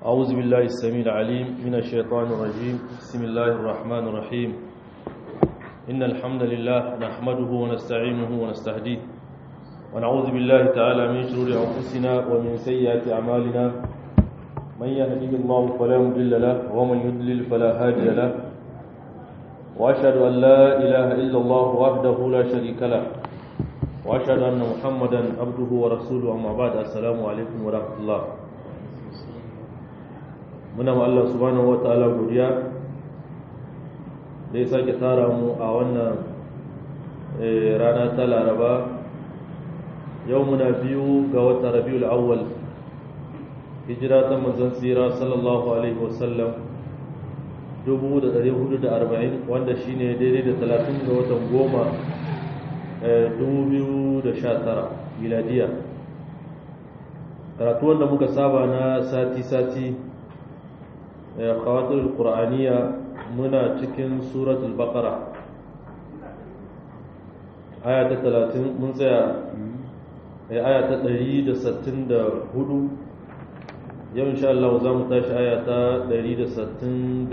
أعوذ بالله السميع العليم من الشيطان الرجيم بسم الله الرحمن الرحيم إن الحمد لله نحمده ونستعينه ونستهديه ونعوذ بالله تعالى من شرور أنفسنا ومن سيئات أعمالنا من يهده الله فلا مضل له ومن يضلل فلا هادي له وأشهد أن لا إله إلا الله وحده لا شريك له وأشهد أن محمدا عبده ورسوله أما بعد السلام عليكم ورحمة الله muna ma Allah subhanahu wataala godiya da ya sake tara mu a wannan rana ta laraba yau muna biyu ga wata rabiul awwal hijira ta manzon tsira sallallahu alaihi wasallam 1440 wanda shine daidai da 30 ga watan goma 2019 miladiya karatu wanda muka saba na sati-sati khawatir qur'aniya muna cikin suratul baqara aya ta 30 mun tsaya aya ta 164 yau insha Allah za mu tashi aya ta 165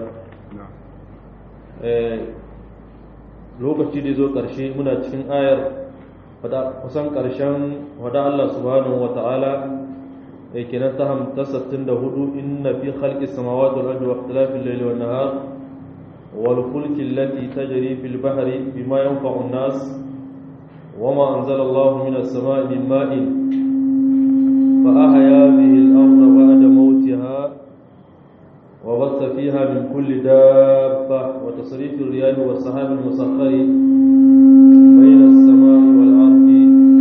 lokaci da zo ƙarshe muna cikin ayar kusan ƙarshen wada Allah subhanahu wa ta'ala kenan ta hamta sattin da hudu inna fi khalqi samawati wal ardi wa ikhtilafi al-layli wan nahar wal fulki allati tajri fil bahri bima yanfa'u an-nas wama anzala Allahu minas samai min ma'in fa ahya bihi al-ardha ba'da mawtiha wa bassa fiha min kulli dabba wa tasrif ar-riyah wa as-sahab al-musakhkhari bayna as-samai wal ardi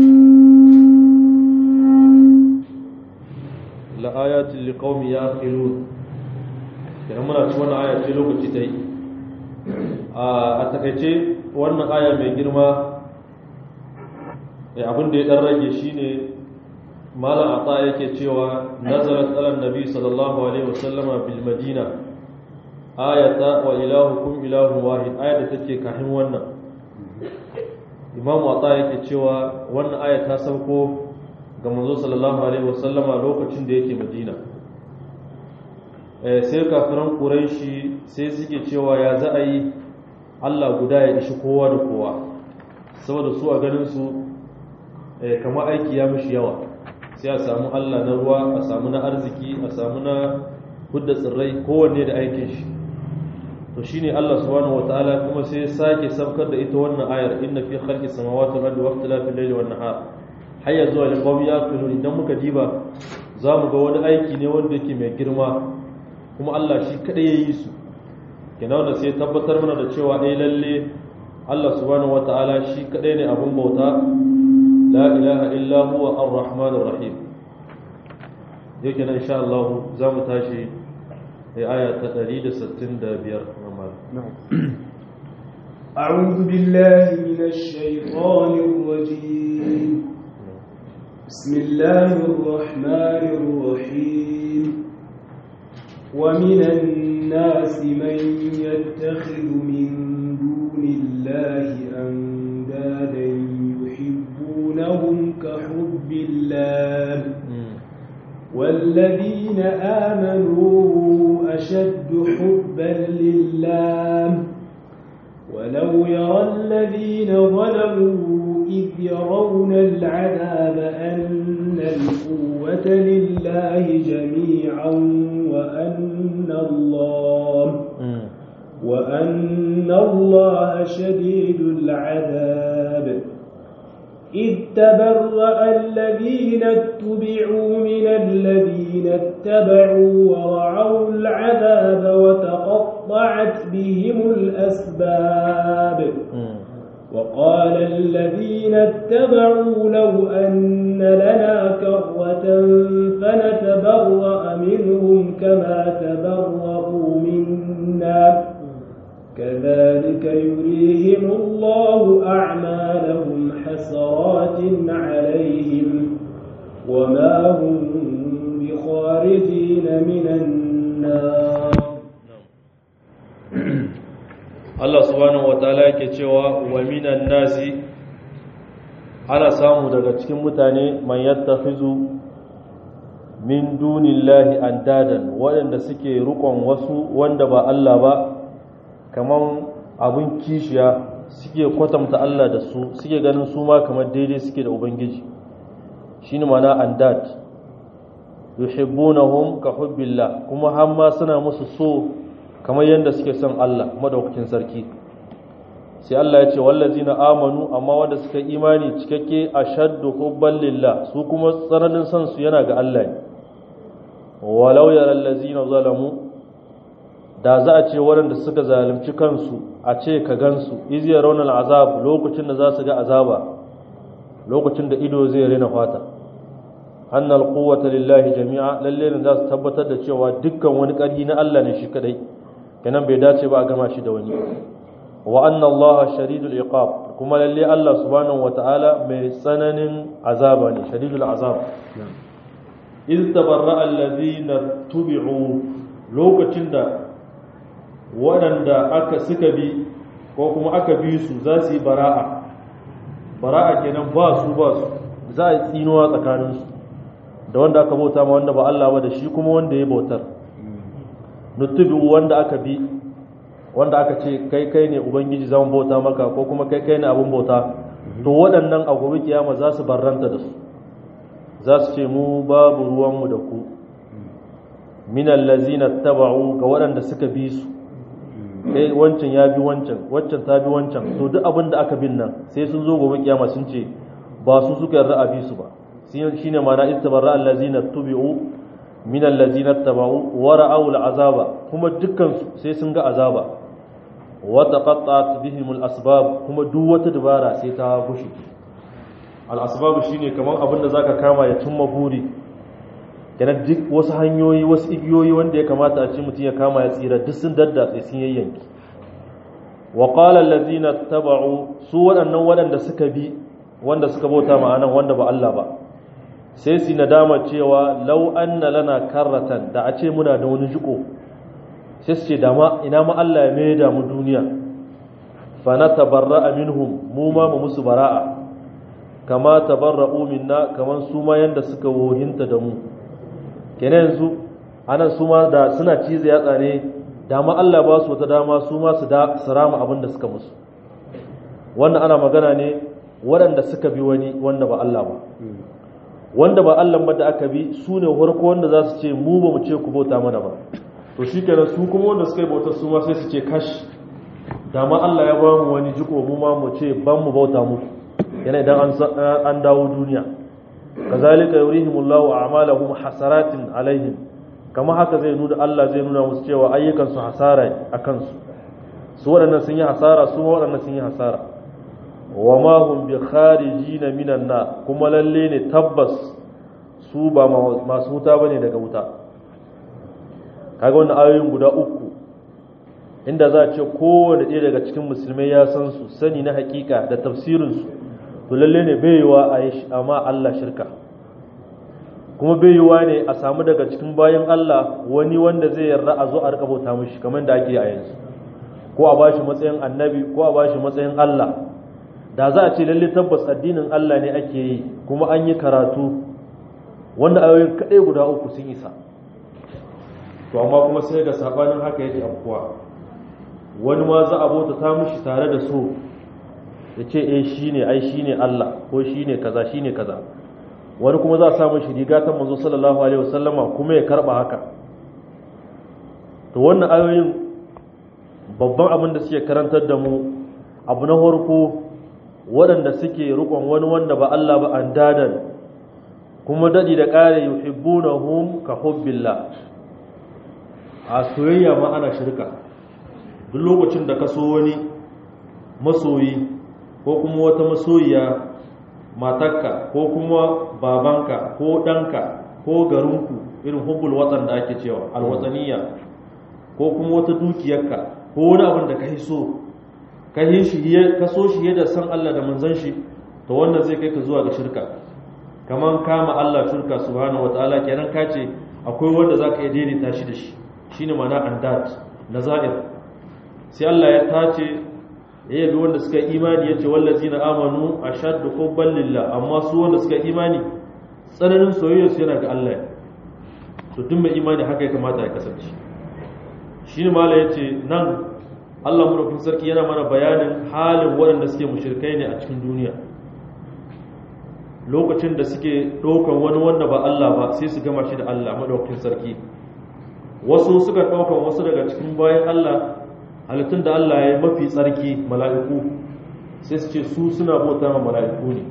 la'ayatin liqaumi yaqilun kenan muna ci wannan aya ce lokaci ta yi a takaice wannan aya mai girma abin da ya dan rage shine malam ata yake cewa nazarat ala nabi sallallahu alaihi wasallama bil madina ayata wa ilahukum ilahun wahid aya da take kafin wannan imamu ata yake cewa wannan aya ta sauko ga manzo sallallahu alaihi wasallama lokacin da yake madina sai kafiran quraishi sai suke cewa ya za a yi Allah guda ya ishi kowa da kowa saboda su a ganin su kama aiki ya mishi yawa sai a samu Allah na ruwa a samu na arziki a samu na hudda tsirrai kowanne da aikin shi to shine Allah subhanahu wataala kuma sai sake sabkar da ita wannan ayar inna fi khalqi samawati wal ardi wa ikhtilafil layli wan nahar hayya zuwa liqawmi yaqilun idan muka diba zamu ga wani aiki ne wanda yake mai girma kuma Allah shi kadai yayi su kenan wanda sai tabbatar mana da cewa eh lalle Allah subhanahu wataala shi kadai ne abun bauta la ilaha illa huwa ar-rahmanur rahim yake nan insha Allah zamu tashi aya ta 165 أعوذ بالله من الشيطان الرجيم بسم الله الرحمن الرحيم ومن الناس من يتخذ من دون الله أندادا يحبونهم كحب الله والذين آمنوا أشد حبا لله ولو يرى الذين ظلموا إذ يرون العذاب أن القوة لله جميعا وأن الله وأن الله شديد العذاب إذ تبرأ الذين اتبعوا من الذين اتبعوا ورعوا العذاب وتقطعت بهم الأسباب وقال الذين اتبعوا لو أن لنا كرة فنتبرأ منهم كما تبرأوا منا كذلك يريهم الله أعمالهم حسرات عليهم وما هم بخارجين من النار Allah subhanahu wataala yake cewa wa minan nasi ana samu daga cikin mutane man yattakhizu min dunillahi andadan waɗanda suke rukon wasu wanda ba Allah ba kaman abun kishiya suke kwatanta Allah da su suke ganin su ma kamar daidai suke da ubangiji shine mana andad yuhibbunahum ka hubbillah kuma har ma suna musu so kamar yadda suke son Allah madaukakin sarki sai Allah ya ce wallazina amanu amma wanda suka imani cikakke ashaddu hubban lillah su kuma tsananin son su yana ga Allah ne walau yaral ladzina zalamu da za a ce waɗanda suka zalunci kansu a ce ka gansu iz yarawna azab lokacin da za su ga azaba lokacin da ido zai rena fata annal quwwata lillahi jami'a lalle ne za su tabbatar da cewa dukkan wani ƙarfi na Allah ne shi kadai kenan bai dace ba a gama shi da wani wa anna Allah shadidul iqab kuma lalle Allah subhanahu wata'ala mai tsananin azaba ne shadidul azab iz tabarra allazina tubi'u lokacin da waɗanda aka suka bi ko kuma aka bi su za su yi bara'a bara'a kenan ba su ba su za a yi tsinuwa tsakaninsu da wanda aka bauta ma wanda ba Allah ba da shi kuma wanda ya bautar nutubi wanda aka bi wanda aka ce kai kai ne ubangiji zan bauta maka ko kuma kai kai ne abin bauta to waɗannan a gobe kiyama za su barranta da su za su ce mu babu ruwanmu da ku minan lazina taba'u ga waɗanda suka bi su kai wancan ya bi wancan wancan ta bi wancan to duk abin da aka bin nan sai sun zo gobe kiyama sun ce ba su suka yarda a bi su ba shine ma'ana ittabarra allazina tubi'u min allazina taba'u wa ra'aw al'azaba kuma dukkan su sai sun ga azaba wa taqatta'at bihim al-asbab kuma duk wata dabara sai ta gushi al-asbab shine kamar abin da zaka kama ya tumma buri kana duk wasu hanyoyi wasu igiyoyi wanda ya kamata a ce mutum ya kama ya tsira duk sun daddatse sun yayyanki wa qala allazina taba'u su waɗannan waɗanda suka bi wanda suka bauta ma'anan wanda ba Allah ba sai su nadama cewa lau anna lana karratan da a ce muna da wani jiko sai su ce dama ina ma Allah ya mai da mu duniya fa na tabarra'a minhum mu ma mu musu bara'a kama tabarra'u minna kaman su ma yanda suka wohinta da mu kenan yanzu anan su ma da suna cize yatsa ne dama Allah ba su wata dama su ma su da su rama abin da suka musu wannan ana magana ne waɗanda suka bi wani wanda ba Allah ba wanda ba Allah ba da aka bi su ne farko wanda za su ce mu ba mu ce ku bauta mana ba to shi kenan su kuma wanda suka yi bauta su ma sai su ce kash da ma Allah ya ba mu wani jiko mu ma mu ce ban mu bauta muku yana idan an dawo duniya kazalika yurihimullahu a'malahum hasaratin alaihim kama haka zai nuna Allah zai nuna musu cewa ayyukan su hasara a kansu su waɗannan sun yi hasara su waɗannan sun yi hasara wa ma hum bi kharijina minan na kuma lalle ne tabbas su ba masu wuta bane daga wuta kaga wannan ayoyin guda uku inda za a ce kowane ɗaya daga cikin musulmai ya san su sani na hakika da tafsirin su to lalle ne bai yiwa a yi amma Allah shirka kuma bai yiwa ne a samu daga cikin bayan Allah wani wanda zai yarda a zo a rika bauta mishi kamar da ake a yanzu ko a bashi matsayin annabi ko a bashi matsayin Allah da za a ce lalle tabbas addinin Allah ne ake yi kuma an yi karatu wanda ayoyin kaɗai guda uku sun isa to amma kuma sai ga sabanin haka yake afkuwa wani ma za a bauta ta mishi tare da so ya ce eh shine ai shine Allah ko shine kaza shine kaza wani kuma za a samu shi riga ta manzo sallallahu alaihi wasallama kuma ya karba haka to wannan ayoyin babban abin da suke karantar da mu abu na farko waɗanda suke rukon wani wanda ba Allah ba an dadan kuma daɗi da ƙare yuhibbunahum ka hubbillah a soyayya ma ana shirka duk lokacin da ka so wani masoyi ko kuma wata masoyiya matarka ko kuma babanka ko ɗanka ko garinku irin hubbul watsan da ake cewa alwatsaniya ko kuma wata dukiyarka ko wani abin da ka yi so ka yi shi ka so shi yadda san Allah da manzon shi to wannan zai kai ka zuwa ga shirka kaman kama Allah shirka subhanahu wataala kenan ka ce akwai wanda zaka iya daidaita shi da shi shine ma'ana andat nazair sai Allah ya tace ya yabi wanda suka imani yace wallazina amanu ashaddu hubban lillah amma su wanda suka imani tsananin soyayya su yana ga Allah to duk mai imani haka ya kamata ya kasance shi ne mala ya ce nan allah murafin sarki yana mana bayanin halin waɗanda suke mushirkai ne a cikin duniya lokacin da suke ɗaukan wani wanda ba allah ba sai su gama shi da allah madaukakin sarki wasu suka ɗaukan wasu daga cikin bayan allah halittun da allah ya yi mafi tsarki mala'iku sai su ce su suna bauta ma mala'iku ne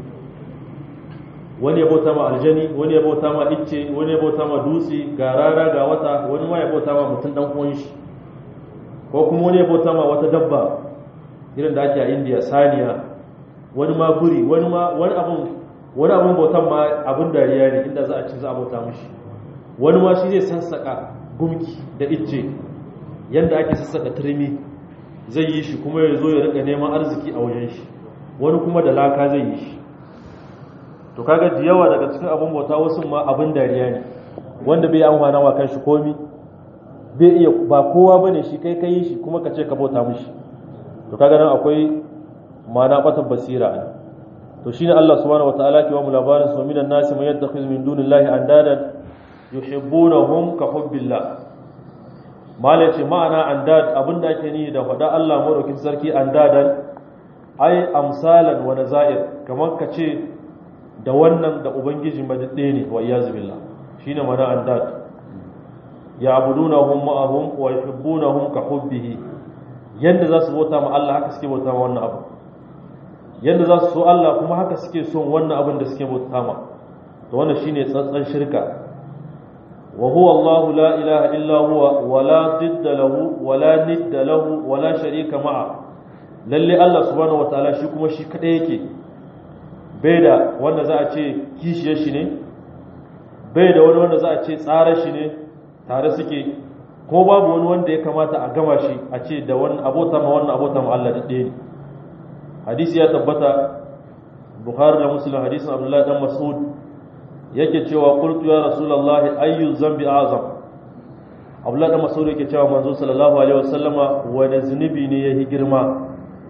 wani ya bauta ma aljani wani ya bauta ma icce wani ya bauta ma dutse ga rana ga wata wani ma ya bauta ma mutum dan uwan shi ko kuma wani ya bauta ma wata dabba irin da ake a indiya saniya wani ma buri wani ma wani abun wani abun bautan ma abun dariya ne inda za a ci za a bauta mushi wani ma shi zai sassaka gumki da icce yanda ake sassaka turmi zai yi shi kuma ya zo ya rika neman arziki a wajen shi wani kuma da laka zai yi shi to kaga da yawa daga cikin abin bauta wasu ma abin dariya ne wanda bai amfana wa kanshi komi bai iya ba kowa bane shi kai kai shi kuma ka ce ka bauta mishi to kaga nan akwai mana batan basira ne to shine Allah subhanahu wataala ke wa mu labarin su minan nasi man yattakhiz min dunillahi andadan yuhibbunahum ka hubbillah mala ce ma'ana andad abinda ake ni da faɗa Allah madaukin sarki andadan ai amsalan wa nazair kamar ka ce da wannan da ubangiji majidde ne wa iyazu billah shine mana andad ya'budunahum ma'ahum wa yuhibbunahum ka hubbihi yanda za su bauta ma Allah haka suke bauta ma wannan abu yanda za su so Allah kuma haka suke son wannan abin da suke bauta ma to wannan shine tsantsan shirka wa huwa Allah la ilaha illa huwa wa la didda lahu wa la nidda lahu wa la sharika ma'a lalle Allah subhanahu wataala shi kuma shi kadai yake bai da wanda za a ce kishiyar shi ne bai da wani wanda za a ce tsarar shi ne tare suke ko babu wani wanda ya kamata a gama shi a ce da wani abota ma wannan abota ma Allah da ɗaya ne hadisi ya tabbata bukhari da muslim hadisin abdullahi dan mas'ud yake cewa qultu ya rasulullahi ayyu zambi azam abdullahi dan mas'ud yake cewa manzo sallallahu alaihi wasallama wani zunubi ne yayi girma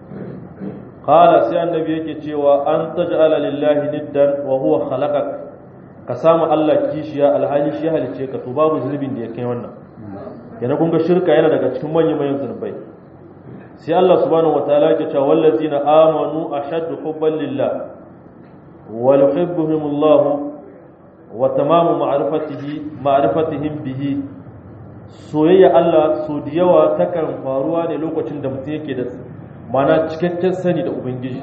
qala sai annabi yake cewa an taj'ala lillahi niddan wa huwa khalaqak ka samu Allah kishiya alhali shi halice ka to babu zunubin da ya kai wannan yana kun ga shirka yana daga cikin manyan manyan zunubai sai Allah subhanahu wataala yake cewa wallazina amanu ashaddu hubban lillah wa yuhibbuhum Allah wa tamamu ma'rifatihi ma'rifatihim bihi soyayya Allah so da yawa takan faruwa ne lokacin da mutum yake da mana cikakken sani da ubangiji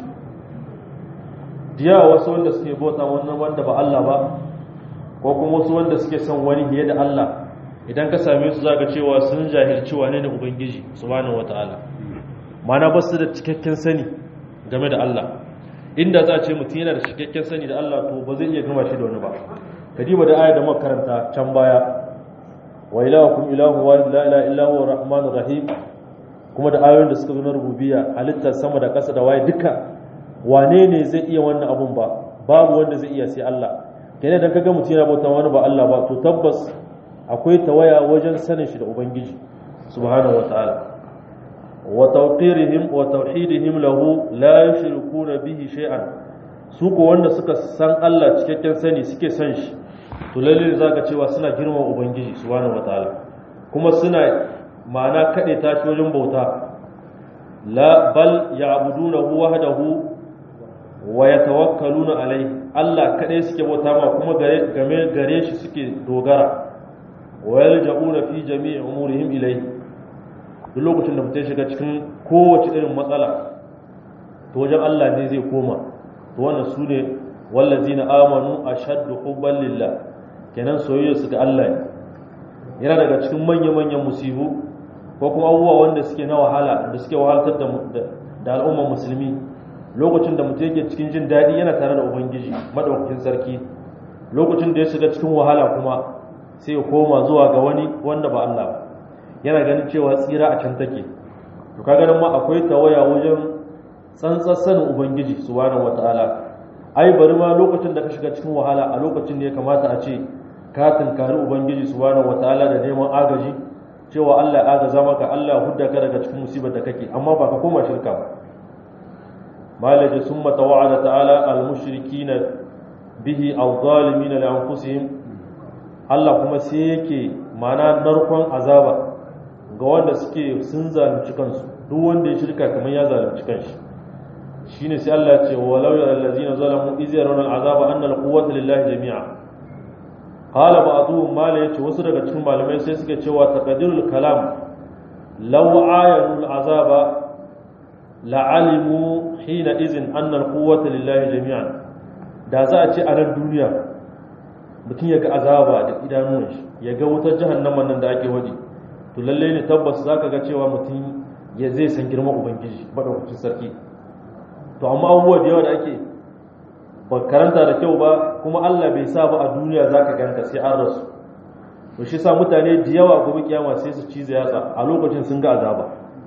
diya wasu wanda suke bauta wannan wanda ba Allah ba ko kuma wasu wanda suke son wani fiye da Allah idan ka same su zaka cewa sun jahilci wane ne ubangiji subhanahu wataala mana ba su da cikakken sani game da Allah inda za a ce mutum yana da cikakken sani da Allah to ba zai iya gama shi da wani ba kadiba da aya da muka karanta can baya wa ilahukum ilahu wa la ilaha illa huwa rahmanur rahim kuma da ayoyin da suka zo na rububiyya halittar sama da ƙasa da waye duka wane ne zai iya wannan abun ba babu wanda zai iya sai Allah kenan dan kaga mutum yana bauta wani ba Allah ba to tabbas akwai tawaya wajen sanin shi da ubangiji subhanahu wataala wa tawqirihim wa tauhidihim lahu la yushrikuna bihi shay'an su ko wanda suka san Allah cikakken sani suke san shi to lalle zaka cewa suna girma ubangiji subhanahu wataala kuma suna ma'ana kade tashi wajen bauta la bal ya'budunahu wahdahu wa yatawakkaluna alai Allah kadai suke bauta ma kuma gare game gare shi suke dogara wa yalja'una fi jami'i umurihim ilayhi duk lokacin da mutum shiga cikin kowace irin matsala to wajen Allah ne zai koma to wannan su ne wallazina amanu ashaddu hubban lillah kenan soyayya su ga Allah ne yana daga cikin manya-manyan musibu ko kuma abubuwa wanda suke na wahala da suke wahaltar da da al'ummar musulmi lokacin da mutum yake cikin jin daɗi yana tare da ubangiji madaukakin sarki lokacin da ya shiga cikin wahala kuma sai ya koma zuwa ga wani wanda ba Allah ba yana ganin cewa tsira a can take to kaga nan ma akwai tawaya wajen tsantsar sanin ubangiji subhanahu wataala ai bari ma lokacin da ka shiga cikin wahala a lokacin da ya kamata a ce ka tunkari ubangiji subhanahu wataala da neman agaji cewa Allah ya agaza maka Allah ya hudda ka daga cikin musibar da kake amma ba ka koma shirka ba malaje summa tawa'ada ta'ala al-mushrikina bihi al-zalimin li anfusihim Allah kuma sai yake mana narkon azaba ga wanda suke sun zalunci kansu duk wanda ya shirka kamar ya zalunci kanshi shine sai Allah ya ce walau ya allazina zalamu iz yarawna al'azaba anna al-quwwata lillahi jami'a qala ba'dhum ma la yace wasu daga cikin malamai sai suke cewa taqdirul kalam law ayanu al'azaba la'alimu hina izin anna al-quwwata lillahi jami'an da za a ce a nan duniya mutum ya ga azaba da idanun shi ya ga wutar jahannama nan da ake wadi to lalle ne tabbas zaka ga cewa mutum ya zai san girman ubangiji madaukakin sarki to amma abubuwa da yawa da ake ba karanta da kyau ba kuma Allah bai sa ba a duniya zaka ganta sai an rasu to shi sa mutane da yawa gobe kiyama sai su cize yatsa a lokacin sun ga azaba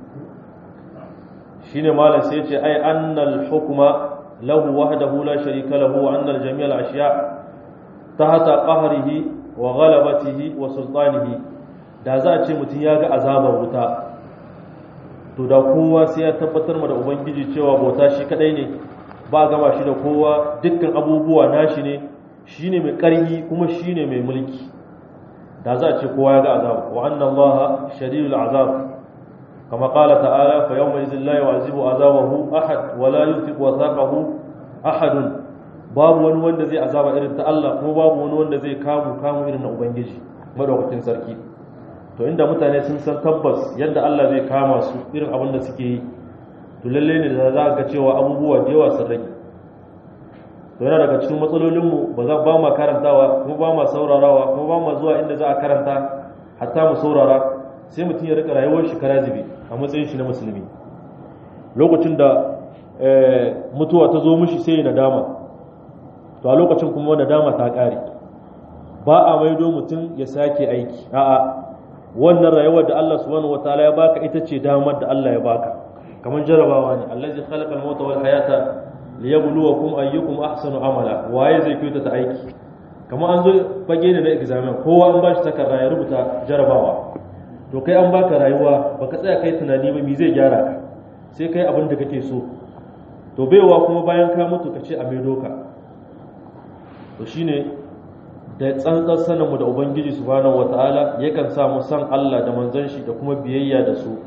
shine malam sai ya ce ai annal hukma له وحده لا شريك له وأن الجميع الأشياء تحت قهره وغلبته وسلطانه da za a ce mutum ya ga azabar wuta to da kowa sai ya tabbatar ma da ubangiji cewa bauta shi kadai ne ba gama shi da kowa dukkan abubuwa nashi ne shine mai ƙarfi kuma shine mai mulki da za a ce kowa ya ga azab wa anna allaha shadidul azab كما قال تعالى فيومئذ لا يعذب عذابه أحد ولا يثق وثاقه أحد babu wani wanda zai azaba irin ta Allah kuma babu wani wanda zai kamu kamu irin na Ubangiji madaukakin sarki to inda mutane sun san tabbas yadda Allah zai kama su irin abin da suke yi to lalle ne da za ga cewa abubuwa da yawa sun rage to yana daga cikin matsalolinmu ba za ba ma karantawa kuma ba ma saurarawa kuma ba ma zuwa inda za a karanta hatta mu saurara sai mutum ya rika rayuwar shi karazibi a matsayin shi na musulmi lokacin da mutuwa ta zo mishi sai ya nadama to a lokacin kuma nadama ta kare ba a maido mutum ya sake aiki a'a wannan rayuwar da Allah subhanahu wataala ya baka ita ce damar da Allah ya baka kamar jarabawa ne allazi khalaqa al-mauta wal hayata liyabluwakum ayyukum ahsanu amala waye zai kyauta ta aiki kamar an zo fage ne na examen kowa an bashi takarda ya rubuta jarabawa to kai an baka rayuwa baka tsaya kai tunani ba me zai gyara ka sai kai abin da kake so to baiwa kuma bayan ka mutu ka ce a maido ka to shine da tsantsar saninmu da ubangiji subhanahu wataala yakan sa mu san Allah da manzon shi da kuma biyayya da su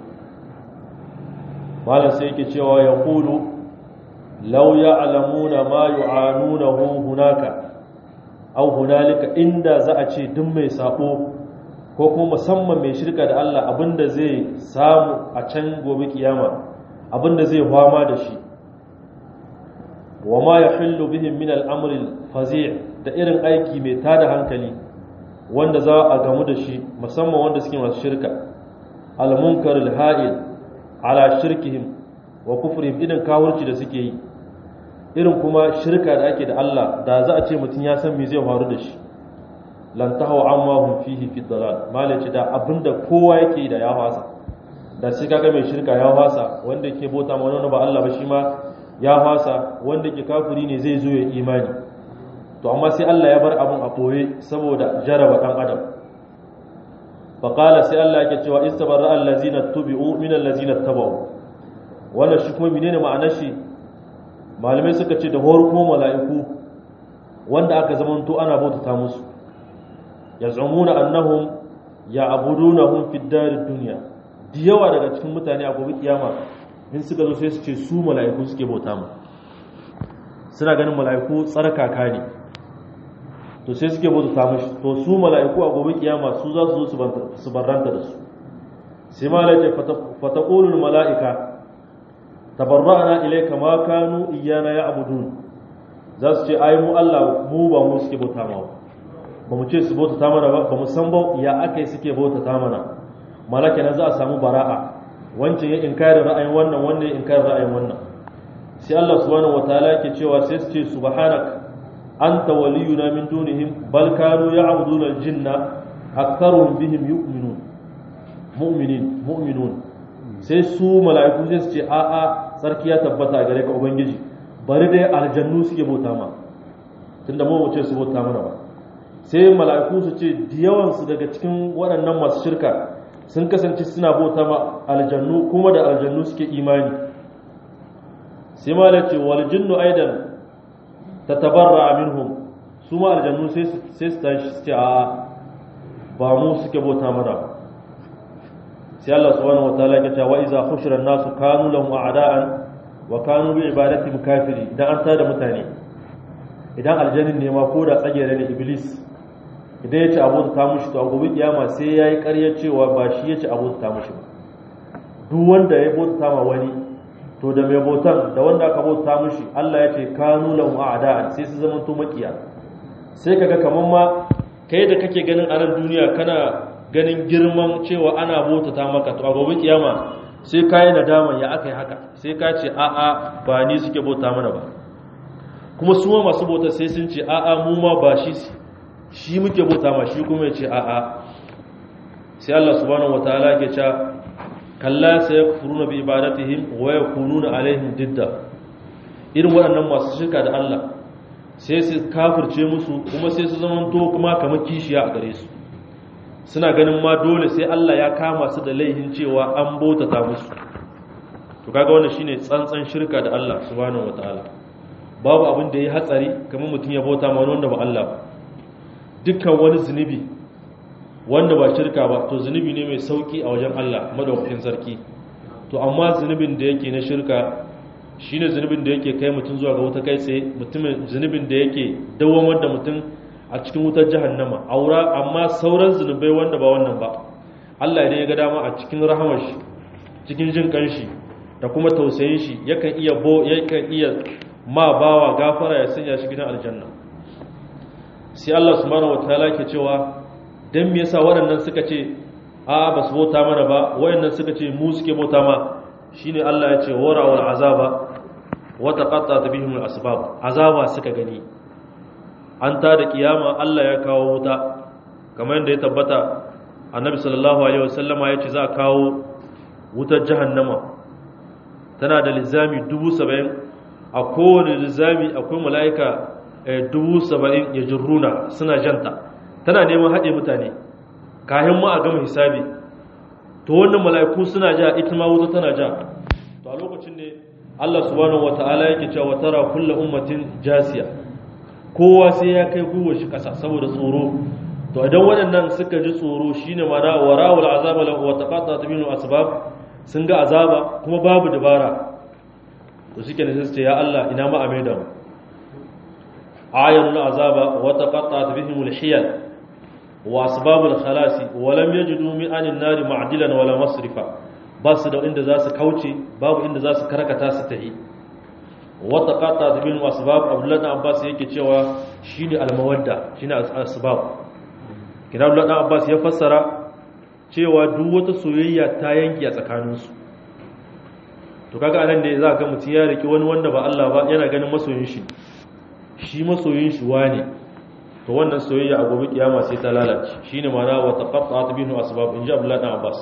malam sai yake cewa ya qulu law ya'lamuna ma yu'anunahu hunaka aw hunalika inda za a ce duk mai sabo ko kuma musamman mai shirka da Allah abinda zai samu a can gobe kiyama abinda zai fama da shi wa ma yahillu bihim min al-amri al-fazi' da irin aiki mai tada hankali wanda za a gamu da shi musamman wanda suke masu shirka al-munkar al-ha'il ala shirkihim wa kufrihim irin kawurci da suke yi irin kuma shirka da ake da Allah da za a ce mutum ya san me zai faru da shi lan tahaw amma hum fihi fi dalal malaci da abinda kowa yake yi da ya fasa da sai kaga mai shirka ya fasa wanda yake bota ma wani ba Allah ba shi ma ya fasa wanda yake kafiri ne zai zo ya imani to amma sai Allah ya bar abun a boye saboda jaraba dan adam faqala sai Allah yake cewa istabarra allazina tubi'u min allazina tabau wannan shi kuma menene ma'anar shi malamai suka ce da horko mala'iku wanda aka zamanto ana bautata musu yaz'umuna annahum ya'budunahum fid darid dunya da yawa daga cikin mutane a gobe kiyama in suka zo sai su ce su mala'iku suke bauta mu suna ganin mala'iku tsarkaka ne to sai suke bauta mushi to su mala'iku a gobe kiyama su za su zo su barranta da su sai malaka fataqulul mala'ika tabarra'na ilayka ma kanu iyana ya'budun za su ce ai mu Allah mu ba mu suke bauta ma ba mu ce su bauta ta mana ba ba mu san ba ya akai suke bauta ta mana malaka na za a samu bara'a wancan ya inkari ra'ayin wannan wannan ya inkari ra'ayin wannan sai Allah subhanahu wataala yake cewa sai su ce subhanak anta waliyuna min dunihim bal kanu ya'buduna al-jinna aktharuhum bihim yu'minun mu'minin mu'minun sai su mala'iku sai su ce a a sarki ya tabbata gare ka ubangiji bari dai aljannu suke bauta ma tunda mu ce su bauta mana ba sai mala'iku su ce diyawan su daga cikin waɗannan masu shirka sun kasance suna bauta ma aljannu kuma da aljannu suke imani sai ma ce wal jinnu aidan tatabarra minhum su ma aljannu sai su tashi su ce a ba mu suke bauta mana ba sai Allah subhanahu wataala ya ce wa iza khushira nasu kanu lahum a'da'an wa kanu bi ibadatihim kafiri idan an tada mutane idan aljannin ne ma ko da tsagere ne iblis idan ya ci abu ta mushi to a gobe kiyama sai yayi ƙarya cewa ba shi ya ci abu ta mushi ba duk wanda ya bauta ma wani to da mai bautan da wanda aka bauta mushi Allah ya ce kanu lahum a'da'an sai su zama to makiya sai kaga kaman ma kai da kake ganin a nan duniya kana ganin girman cewa ana bautata maka to a gobe kiyama sai kai nadama ya aka yi haka sai ka ce a'a ba ni suke bauta mana ba kuma su ma masu bauta sai sun ce a'a mu ma ba shi shi muke bauta ma shi kuma ya ce a'a sai Allah subhanahu wataala ke cewa kalla sayakfuruna bi ibadatihim wa yakununa alaihim didda irin waɗannan masu shirka da Allah sai su kafirce musu kuma sai su zama to kuma kamar kishiya a gare su suna ganin ma dole sai Allah ya kama su da laihin cewa an bautata musu to kaga wannan shine tsantsan shirka da Allah subhanahu wataala babu abin da ya hatsari kamar mutum ya bauta ma wanda ba Allah ba dukkan wani zunubi wanda ba shirka ba to zunubi ne mai sauki a wajen Allah madaukakin sarki to amma zunubin da yake na shirka shine zunubin da yake kai mutum zuwa ga wuta kai tsaye mutumin zunubin da yake dawamar da mutum a cikin wutar jahannama aura amma sauran zunubai wanda ba wannan ba Allah idan ya ga dama a cikin rahamar shi cikin jin kanshi da kuma tausayin shi yakan iya bo yakan iya ma bawa gafara ya sanya shi gidan aljanna sai Allah subhanahu wataala ke cewa dan me yasa waɗannan suka ce a ba su bauta mana ba waɗannan suka ce mu suke bauta ma shine Allah ya ce wara wal azaba wa taqatta bihim al asbab azaba suka gani an ta da kiyama Allah ya kawo wuta kamar yadda ya tabbata annabi sallallahu alaihi wasallama ya ce za a kawo wutar jahannama tana da lizami dubu saba'in a kowane lizami akwai mala'ika dubu saba'in ya jirruna suna janta tana neman haɗe mutane kayan ma a gama hisabi to wannan mala'iku suna ja ita ma wuta tana ja to a lokacin ne Allah subhanahu wata'ala yake cewa tara kullu ummatin jasiya kowa sai ya kai gwiwar shi kasa saboda tsoro to idan waɗannan suka ji tsoro shine mana warawul azaba lahu wa taqatat minhu asbab sun ga azaba kuma babu dabara to shike ne sai su ce ya Allah ina ma ameda mu ayanul azaba wa taqatat bihim alhiyal wa asbabul khalasi wa lam yajidu min anin nari ma'dilan wala masrifa ba su da inda za su kauce babu inda za su karkata su tahi wata kata ta bin asbab abdullahi dan abbas yake cewa shine almawadda shine asbab kina abdullahi dan abbas ya fassara cewa duk wata soyayya ta yanki a tsakaninsu to kaga anan ne za ga mutum ya riki wani wanda ba Allah ba yana ganin masoyin shi shi masoyin shi wane to wannan soyayya a gobe kiyama sai ta lalace shine ma'ana wa taqatta'at bihi asbab inja abdullahi dan abbas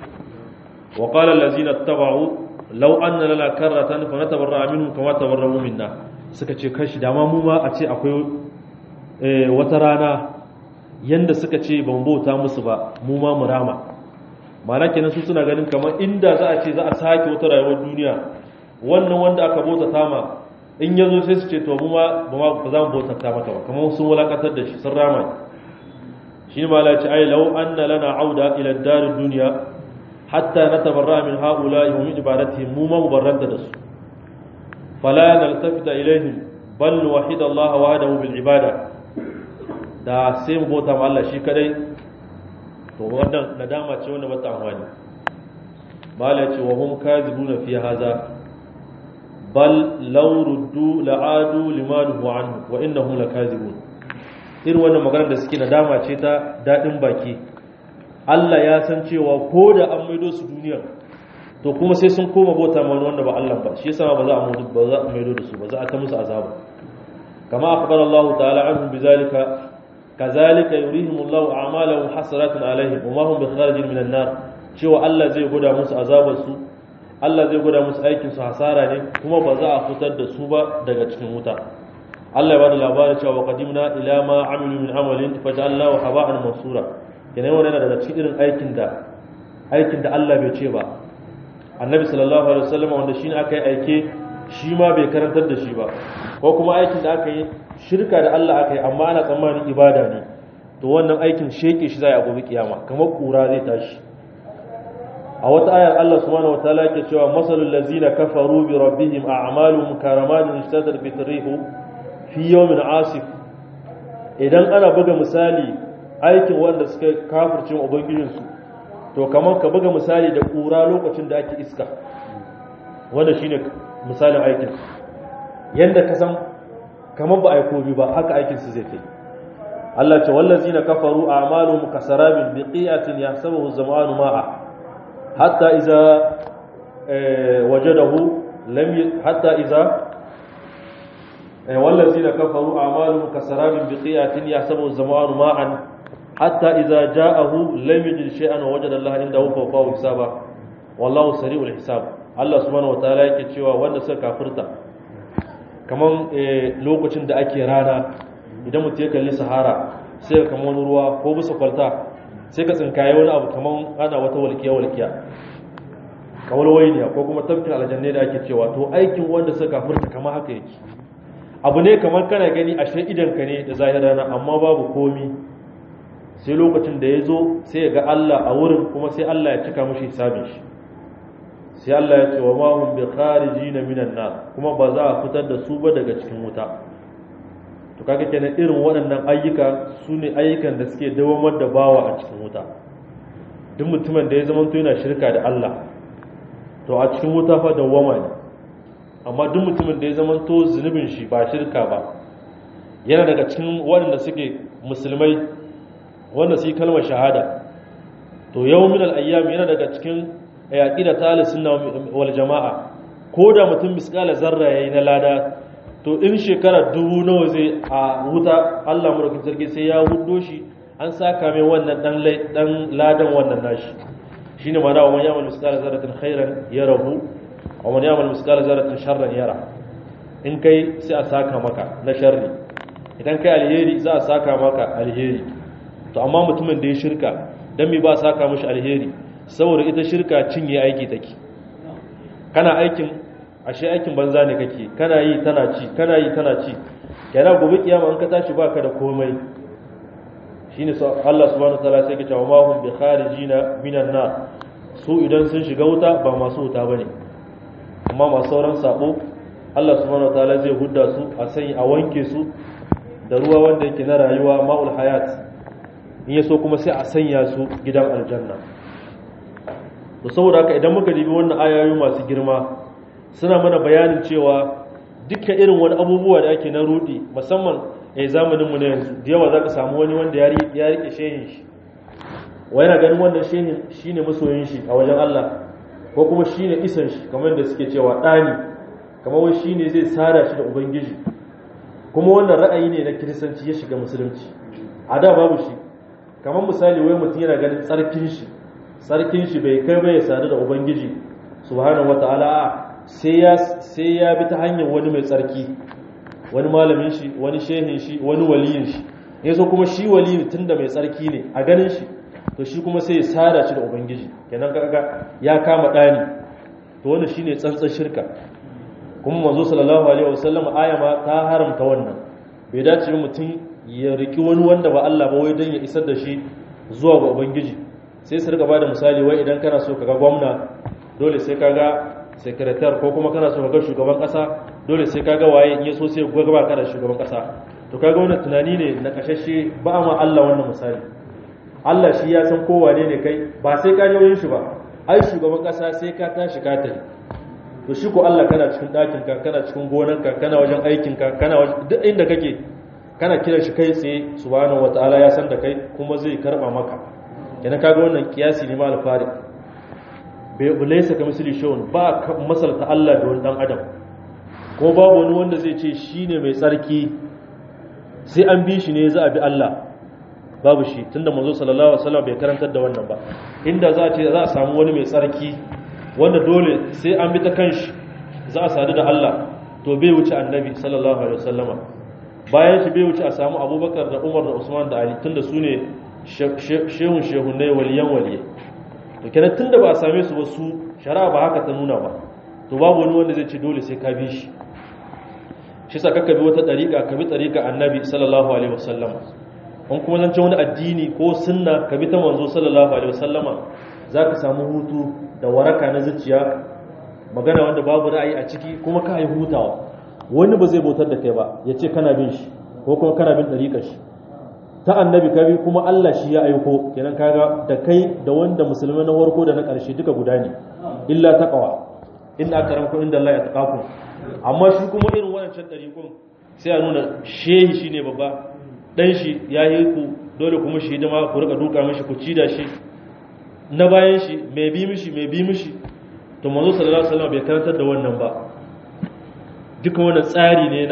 wa qala allazina ittaba'u law anna lana karratan fa natabarra minhum kama tabarra'u minna suka ce kashi dama mu ma a ce akwai wata rana yanda suka ce ban bauta musu ba mu ma mu rama mana kenan su suna ganin kamar inda za a ce za a sake wata rayuwar duniya wannan wanda aka bauta tama in ya zo sai su ce to mu ma ba za mu bauta ta maka ba kamar sun wulakantar da shi sun rama shi ne ma la ce ai law anna lana auda ila darid dunya hatta natabarra min haula'i wa min ibadatihim mu ma mubarranta da su fala naltafita ilaihim bal wahida Allah wahdahu bil ibada da sai mu bauta ma Allah shi kadai to wannan nadama ce wanda bata amfani mala ce wa hum kadhibuna fi hadha bal law ruddu la'adu liman huwa anhu wa innahum lakazibun irin wannan maganar da suke nadama ce ta dadin baki Allah ya san cewa ko da an maido su duniya to kuma sai sun koma bauta ma wanda ba Allah ba shi yasa ba za a mutu ba za a maido da su ba za a ta musu azaba kama akhbara Allah ta'ala anhum bizalika kazalika yurihim Allah a'malahum hasaratin alaihim wa ma hum bikharijin minan nar cewa Allah zai goda musu azabar su Allah zai goda musu aikin su hasara ne kuma ba za a fitar da su ba daga cikin wuta Allah ya bada labarin cewa qadimna ila ma amilu min amalin faj'alnahu haba'an mansura kenan wannan yana daga cikin irin aikin da aikin da Allah bai ce ba Annabi sallallahu alaihi wasallam wanda shine aka yi aike shi ma bai karantar da shi ba ko kuma aikin da aka yi shirka da Allah aka yi amma ana tsammanin ibada ne to wannan aikin sheke shi zai a gobe kiyama kamar kura zai tashi a wata ayar Allah subhanahu wataala yake cewa masalul ladzina kafaru bi rabbihim a'maluhum karamadin ishtadar bi tarihu fi yawmin asif idan ana buga misali aikin wanda suka kafircin ubangijinsu to kamar ka buga misali da kura lokacin da ake iska wanda shine misalin aikin yanda ka san kamar ba aiko bi ba haka aikin su zai kai Allah ce wallazina kafaru a'maluhum kasarabin biqi'atin yahsabuhu az-zama'anu ma'a hatta idza wajadahu lam hatta idza wallazina kafaru a'maluhum kasarabin biqi'atin yahsabuhu az-zama'anu ma'an hatta idza ja'ahu lam yajid shay'an wa wajada Allah indahu fawqahu hisaba wallahu sari'ul hisab Allah subhanahu wataala yake cewa wanda suka kafirta kaman lokacin da ake rana idan mutum ya kalli sahara sai ka kama wani ruwa ko bisa kwalta sai ka tsinkaye wani abu kaman ana wata walƙiya walƙiya kawal wainiya ko kuma tafkin aljanne da ake cewa to aikin wanda suka kafirta kama haka yake abu ne kamar kana gani ashe idanka ne da zahir rana amma babu komi sai lokacin da ya zo sai ya ga Allah a wurin kuma sai Allah ya cika mashi hisabin shi sai Allah ya ce wa ma hum bi kharijina minan nar kuma ba za a fitar da su ba daga cikin wuta to kaga kenan irin waɗannan ayyuka su ne ayyukan da suke dawamar da bawa a cikin wuta duk mutumin da ya zama to yana shirka da Allah to a cikin wuta fa dawama ne amma duk mutumin da ya zama to zunubin shi ba shirka ba yana daga cikin waɗanda suke musulmai wanda su yi kalmar shahada to yau min al'ayyam yana daga cikin yaƙi da talisun na wal jama'a ko da mutum miskala zarra ya yi na lada to in shekara dubu nawa zai a wuta allah murakin sarki sai ya hudo shi an saka mai wannan dan ladan wannan nashi shi ne mana wa man yamal miskala zarratin khairan ya rahu wa man yamal miskala zarratin sharran yara in kai sai a saka maka na sharri idan kai alheri za a saka maka alheri to amma mutumin da ya shirka dan me ba saka mishi alheri saboda ita shirka cinye aiki take kana aikin ashe aikin banza ne kake kana yi tana ci kana yi tana ci kana gobe kiyama in ka tashi baka da komai shine Allah subhanahu wataala sai ya ce wa ma hum bi kharijina minan nar su idan sun shiga wuta ba masu wuta bane amma masu sauran sabo Allah subhanahu wataala zai hudda su a sanya a wanke su da ruwa wanda yake na rayuwa ma'ul hayat in ya so kuma sai a sanya su gidan aljanna to saboda haka idan muka dibi wannan ayoyi masu girma suna mana bayanin cewa duka irin wani abubuwa da ake na rudi musamman a zamanin mu na yanzu da yawa zaka samu wani wanda ya rike shehin shi wa yana ganin wannan shehin shine masoyin shi a wajen Allah ko kuma shine isan shi kamar da suke cewa dani kamar wai shine zai sada shi da ubangiji kuma wannan ra'ayi ne na kiristanci ya shiga musulunci a da babu shi kamar misali wai mutum yana ganin tsarkin shi tsarkin shi bai kai bai sadu da ubangiji subhanahu wataala sai ya sai ya bi ta hanyar wani mai tsarki wani malamin shi wani shehin shi wani waliyin shi yaso kuma shi waliyi tunda mai tsarki ne a ganin shi to shi kuma sai ya sada shi da ubangiji kenan kaga ya kama dani to wannan shine tsantsan shirka kuma manzo sallallahu alaihi wasallam aya ma ta haramta wannan bai dace mutum ya riki wani wanda ba Allah ba wai dan ya isar da shi zuwa ga ubangiji sai su rika bada misali wai idan kana so kaga gwamna dole sai kaga sekretar ko kuma kana so kaga shugaban kasa dole sai kaga waye in yaso sai ga ba kana shugaban kasa to kaga wannan tunani ne na kashashe ba ma Allah wannan misali Allah shi ya san kowa ne ne kai ba sai ka je shi ba ai shugaban kasa sai ka tashi ka tafi to shi ko Allah kana cikin ɗakin ka kana cikin gonarka kana wajen aikin ka kana wajen duk inda kake kana kiran shi kai tsaye subhanahu wataala ya san da kai kuma zai karba maka kenan kaga wannan kiyasi ne ma alfari bai bulaysa ka misali shawun ba masalta Allah da wani dan adam ko babu wani wanda zai ce shine mai tsarki sai an bi shi ne za a bi Allah babu shi tunda manzo sallallahu alaihi wasallam bai karantar da wannan ba inda za a ce za a samu wani mai tsarki wanda dole sai an bi ta kanshi za a sadu da Allah to bai wuce annabi sallallahu alaihi wasallama bayan shi bai wuce a samu abubakar da umar da usman da ali tunda su ne shehun shehunai waliyan waliyai to kenan tunda ba a same su ba su shari'a ba haka ta nuna ba to babu wani wanda zai ce dole sai ka bi shi shi sa kakka bi wata dariƙa ka bi dariƙa annabi sallallahu alaihi wasallam an kuma zance wani addini ko sunna ka bi ta manzo sallallahu alaihi wasallama zaka samu hutu da waraka na zuciya magana wanda babu ra'ayi a ciki kuma ka yi hutawa wani ba zai bautar da kai ba ya ce kana bin shi ko kuma kana bin ɗariƙar shi ta annabi ka bi kuma Allah shi ya aiko kenan kaga da kai da wanda musulmai na farko da na ƙarshe duka guda ne illa taqwa inna akramakum inda Allah ya taqakum amma shi kuma irin wannan ɗariƙun sai a nuna shehi shine babba dan shi ya yi ku dole kuma shi hidima ku rika duka mishi ku ci da shi na bayan shi mai bi mishi mai bi mishi to manzo sallallahu alaihi wasallam bai karantar da wannan ba duka wannan tsari ne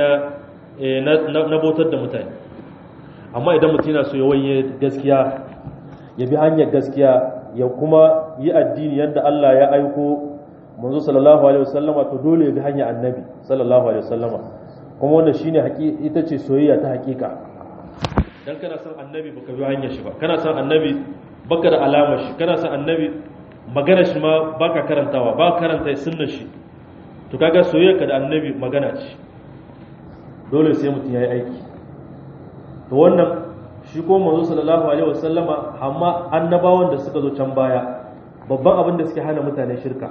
na na bautar da mutane amma idan mutum yana so ya wanye gaskiya ya bi hanyar gaskiya ya kuma yi addini yadda Allah ya aiko manzo sallallahu alaihi wasallama to dole ya bi hanyar annabi sallallahu alaihi wasallama kuma wannan shine ita ce soyayya ta hakika dan kana son annabi baka bi hanyar shi ba kana son annabi baka da alamar shi kana son annabi magana shi ma baka karantawa ba karanta sunnar shi to kaga soyayyarka da annabi magana ce dole sai mutum yayi aiki to wannan shi ko manzo sallallahu alaihi wasallama amma annabawan da suka zo can baya babban abin da suke hana mutane shirka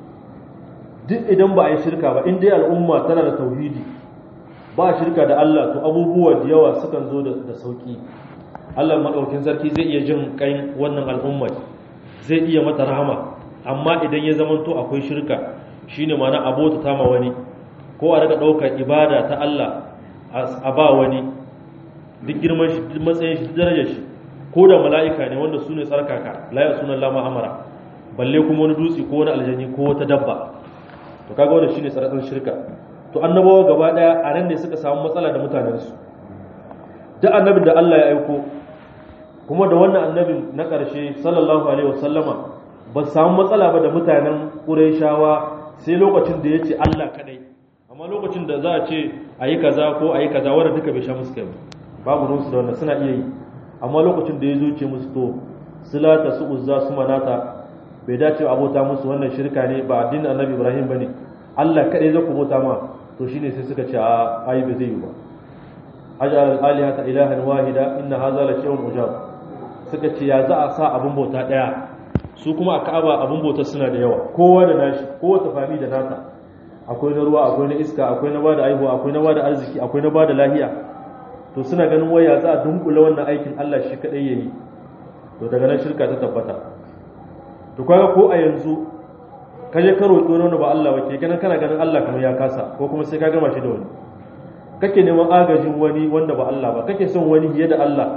duk idan ba a yi shirka ba in dai al'umma tana da tauhidi ba shirka da Allah to abubuwa da yawa sukan zo da sauki Allah madaukin sarki zai iya jin kain wannan al'umma zai iya mata rahama amma idan ya zamanto akwai shirka shine ma'ana abota ta ma wani ko a daga daukar ibada ta Allah a ba wani duk girman shi duk matsayin shi duk darajar shi ko da mala'ika ne wanda su ne tsarkaka la ya sunan lama amara balle kuma wani dutse ko wani aljani ko wata dabba to kaga wannan shine tsaratsar shirka to annabawa gaba daya a nan ne suka samu matsala da mutanensu duk annabin da Allah ya aiko kuma da wannan annabin na ƙarshe sallallahu alaihi wasallama ba samu matsala ba da mutanen ƙurayshawa sai lokacin da ya ce Allah kadai amma lokacin da za a ce a yi kaza ko a yi kaza wanda duka bai sha musu kai babu ruwansu da wannan suna iya yi amma lokacin da ya zo ce musu to silata su uzza su manata bai dace abota musu wannan shirka ne ba addinin annabi ibrahim bane Allah kadai zai ku bauta ma to shine sai suka ce a ayi ba zai yi ba ajal alihata ilahan wahida inna hadha la shay'un ujab suka ce ya za a sa abun bauta daya su kuma a Ka'aba abun bauta suna da yawa kowa da nashi kowace fami da nata akwai na ruwa akwai na iska akwai na bada aihuwa akwai na bada arziki akwai na bada lahiya to suna ganin waya za a dunkula wannan aikin Allah shi kadai yayi to daga nan shirka ta tabbata to kaga ko a yanzu ka je ka roƙi wani ba Allah ba ke ganin kana ganin Allah kamar ya kasa ko kuma sai ka gama shi da wani kake neman agajin wani wanda ba Allah ba kake son wani fiye da Allah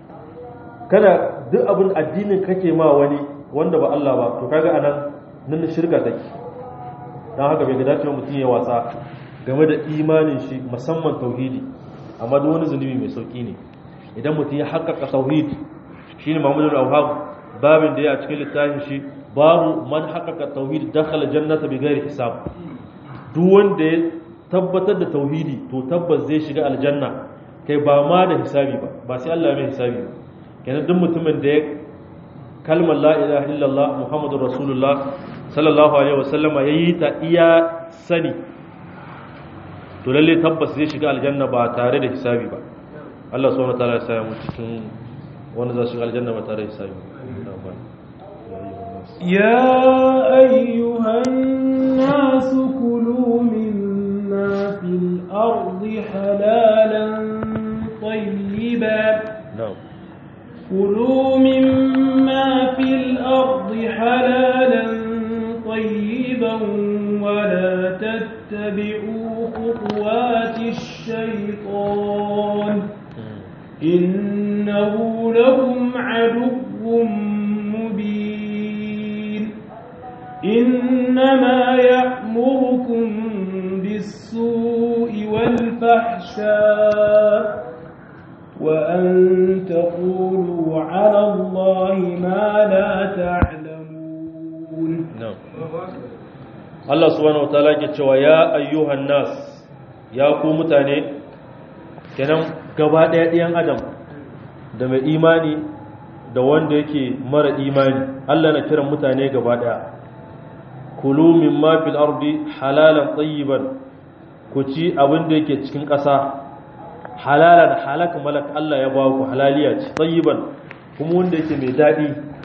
kana duk abin addinin kake ma wani wanda ba Allah ba to kaga anan nan shirka take dan haka bai ga dace mutum ya wasa game da imanin shi musamman tauhidi amma duk wani zunubi mai sauki ne idan mutum ya haƙƙaƙa tauhidi shine Muhammadu al-Awhab babin da ya cikin littafin shi babu man haƙaƙa tauhid dakhala jannata bi ghairi hisab duk wanda ya tabbatar da tauhidi to tabbas zai shiga aljanna kai ba ma da hisabi ba ba sai Allah mai hisabi ba kenan duk mutumin da ya kalmar la ilaha illallah muhammadur rasulullah sallallahu alaihi wasallam yayi ta iya sani to lalle tabbas zai shiga aljanna ba tare da hisabi ba Allah subhanahu wa ta'ala ya sa mu cikin wanda za su shiga aljanna ba tare da hisabi ba يا أيها الناس كلوا مما في الأرض حلالا طيبا نعم كلوا مما في الأرض حلالا طيبا ولا تتبعوا خطوات الشيطان إنه لكم عدو مبين إنما يأمركم بالسوء والفحشاء وأن تقولوا على الله ما لا تعلمون نعم Allah subhanahu wataala ke cewa ya ayyuhan nas ya ku mutane kenan gaba ɗaya ɗiyan adam da mai imani da wanda yake mara imani Allah na kiran mutane gaba ɗaya kulu mimma fil ardi halalan tayyiban ku ci abin da yake cikin ƙasa halalan halak malak Allah ya ba ku halaliya ce tayyiban kuma wanda yake mai dadi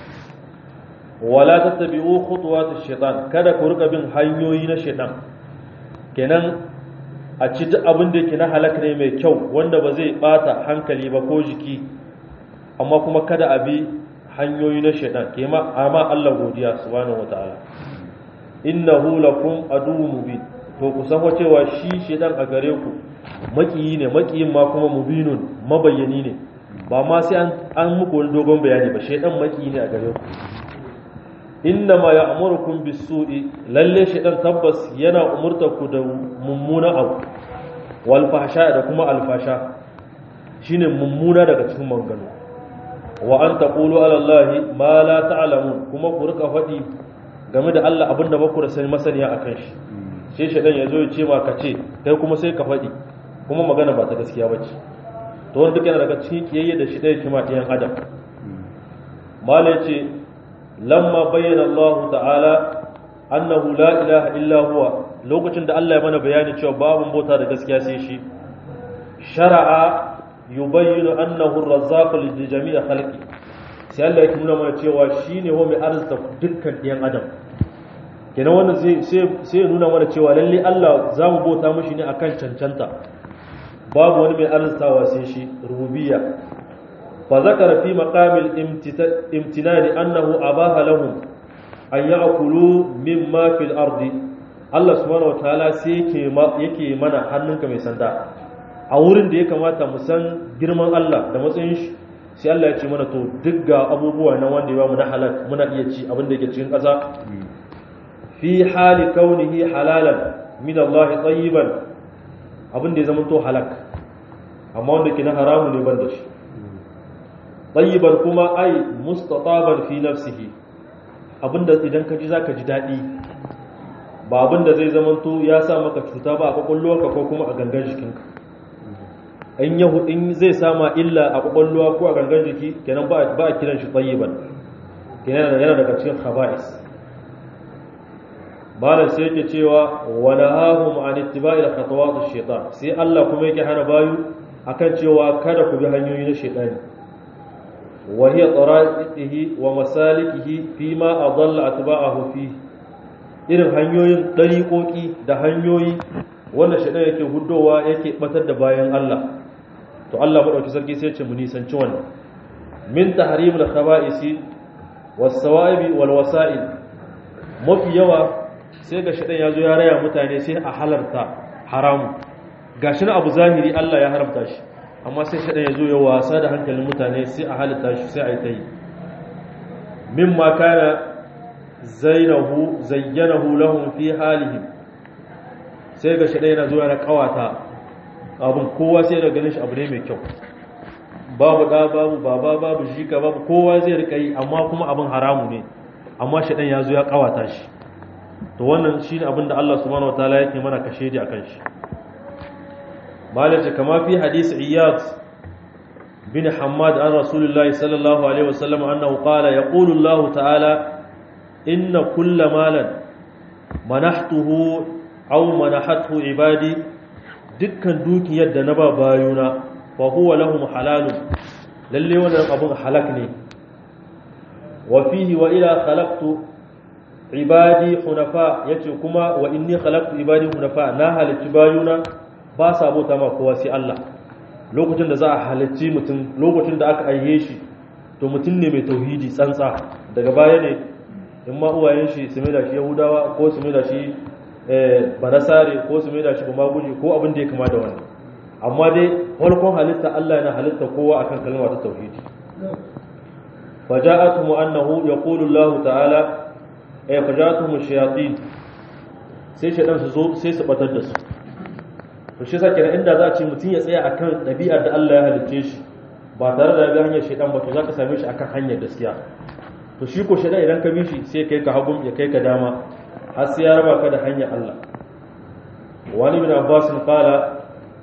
wala tattabi'u khutuwatish shaitan kada ku rika bin hanyoyi na shaitan kenan a ci duk abin da yake na halak ne mai kyau wanda ba zai bata hankali ba ko jiki amma kuma kada a bi hanyoyi na shaitan kema amma Allah godiya subhanahu wataala innahu lakum aduwwun mubin to ku san cewa shi shaitan a gare ku makiyi ne makiyin ma kuma mubinun mabayyani ne ba ma sai an an muku wani dogon bayani ba shaitan makiyi ne a gare ku inna ma ya'murukum bis-su'i lalle shaitan tabbas yana umurta ku da mummuna abu wal fahsha da kuma alfasha shine mummuna daga cikin mangano wa an taqulu ala allahi ma la ta'lamun kuma ku rika faɗi game da Allah abinda ba ku da sani masaniya akan shi sai shaitan ya zo ya ce ma ka ce kai kuma sai ka faɗi kuma magana ba ta gaskiya bace to wanda duk yana daga cikin kiyayye da shi ɗaya kima ɗayan adam mala ya ce lamma bayyana Allah ta'ala annahu la ilaha illa huwa lokacin da Allah ya mana bayani cewa babu bauta da gaskiya sai shi shar'a yubayyinu annahu ar-razzaq li jami'i khalqi sai Allah ya nuna mana cewa shine ho mai arzuta dukkan ɗayan adam kenan wannan sai sai ya nuna mana cewa lalle Allah za mu bauta mishi ne akan cancanta babu wani mai arzutawa sai shi rububiyya fa zakara fi maqamil imtinani annahu abaha lahum an ya'kulu mimma fil ardi Allah subhanahu wataala sai yake yake mana hannunka mai sanda a wurin da ya kamata mu san girman Allah da matsayin shi sai Allah ya ce mana to duk ga abubuwa na wanda ya ba mu na halal muna iya ci abin da yake cikin ƙasa fi hali kaunihi halalan min Allah tayyiban abin da ya zama to halak amma wanda ke na haramu ne ban da shi tayyiban kuma ai mustataban fi nafsihi abinda idan ka ji zaka ji daɗi ba abinda zai zama to ya sa maka cuta ba a kwakwalwarka ko kuma a gangan jikinka in yahu in zai sama illa a kwakwalwa ko a gangan jiki kenan ba a kiran shi tayyiban kenan yana daga cikin khaba'is malam sai yake cewa wa nahahum an ittiba'il khatawat ash-shaytan sai Allah kuma yake hana bayu akan cewa kada ku bi hanyoyi na shaytani wa hiya tara'iqihi wa masalikihi fi ma adalla atba'ahu fi irin hanyoyin dariƙoƙi da hanyoyi wanda shaytan yake huddowa yake batar da bayan Allah to Allah madauki sarki sai ya ce mu nisanci wannan min tahrimil khaba'isi was-sawa'ibi wal wasa'il mafi yawa sai ga shaɗan ya zo ya raya mutane sai a halarta haramu ga shi na abu zahiri Allah ya haramta shi amma sai shaɗan ya zo ya wasa da hankalin mutane sai a halitta shi sai a yi ta yi min ma kana zainahu zayyanahu lahum fi halihim sai ga shaɗan yana zo yana kawata abin kowa sai da ganin shi abu ne mai kyau babu ɗa babu baba babu jika babu kowa zai rika yi amma kuma abin haramu ne amma shaɗan ya zo ya kawata shi to wannan shi ne abinda Allah subhanahu wataala yake mana kashe di akan shi malace kama fi hadisi iyad bin hammad an rasulullahi sallallahu alaihi wasallam annahu qala yaqulu Allah ta'ala inna kulla malan manahtuhu aw manahathu ibadi dukkan dukiyar da na ba bayuna fa huwa lahum halalun lalle wannan abun halak ne wa fihi wa ila khalaqtu ibadi hunafa yace kuma wa inni khalaqtu ibadi hunafa na halicci bayuna ba sa bauta ma kowa sai Allah lokacin da za a halicci mutum lokacin da aka aiye shi to mutum ne mai tauhidi tsantsa daga baya ne in ma uwayen shi su mai da shi yahudawa ko su mai da shi barasare ko su mai da shi gumaguji ko abin da ya kama da wannan amma dai farkon halitta Allah yana halitta kowa akan kalma ta tauhidi فجاءتهم أنه يقول الله تعالى eh fajatuhum shayatin sai shaytan su zo sai su batar da su to shi yasa kenan inda za a ce mutum ya tsaya akan dabi'ar da Allah ya halicce shi ba tare da ga hanyar shaytan ba to zaka same shi akan hanyar gaskiya to shi ko shaytan idan ka bi shi sai kai ka hagum ya kai ka dama har sai ya raba ka da hanyar Allah wani bin Abbas qala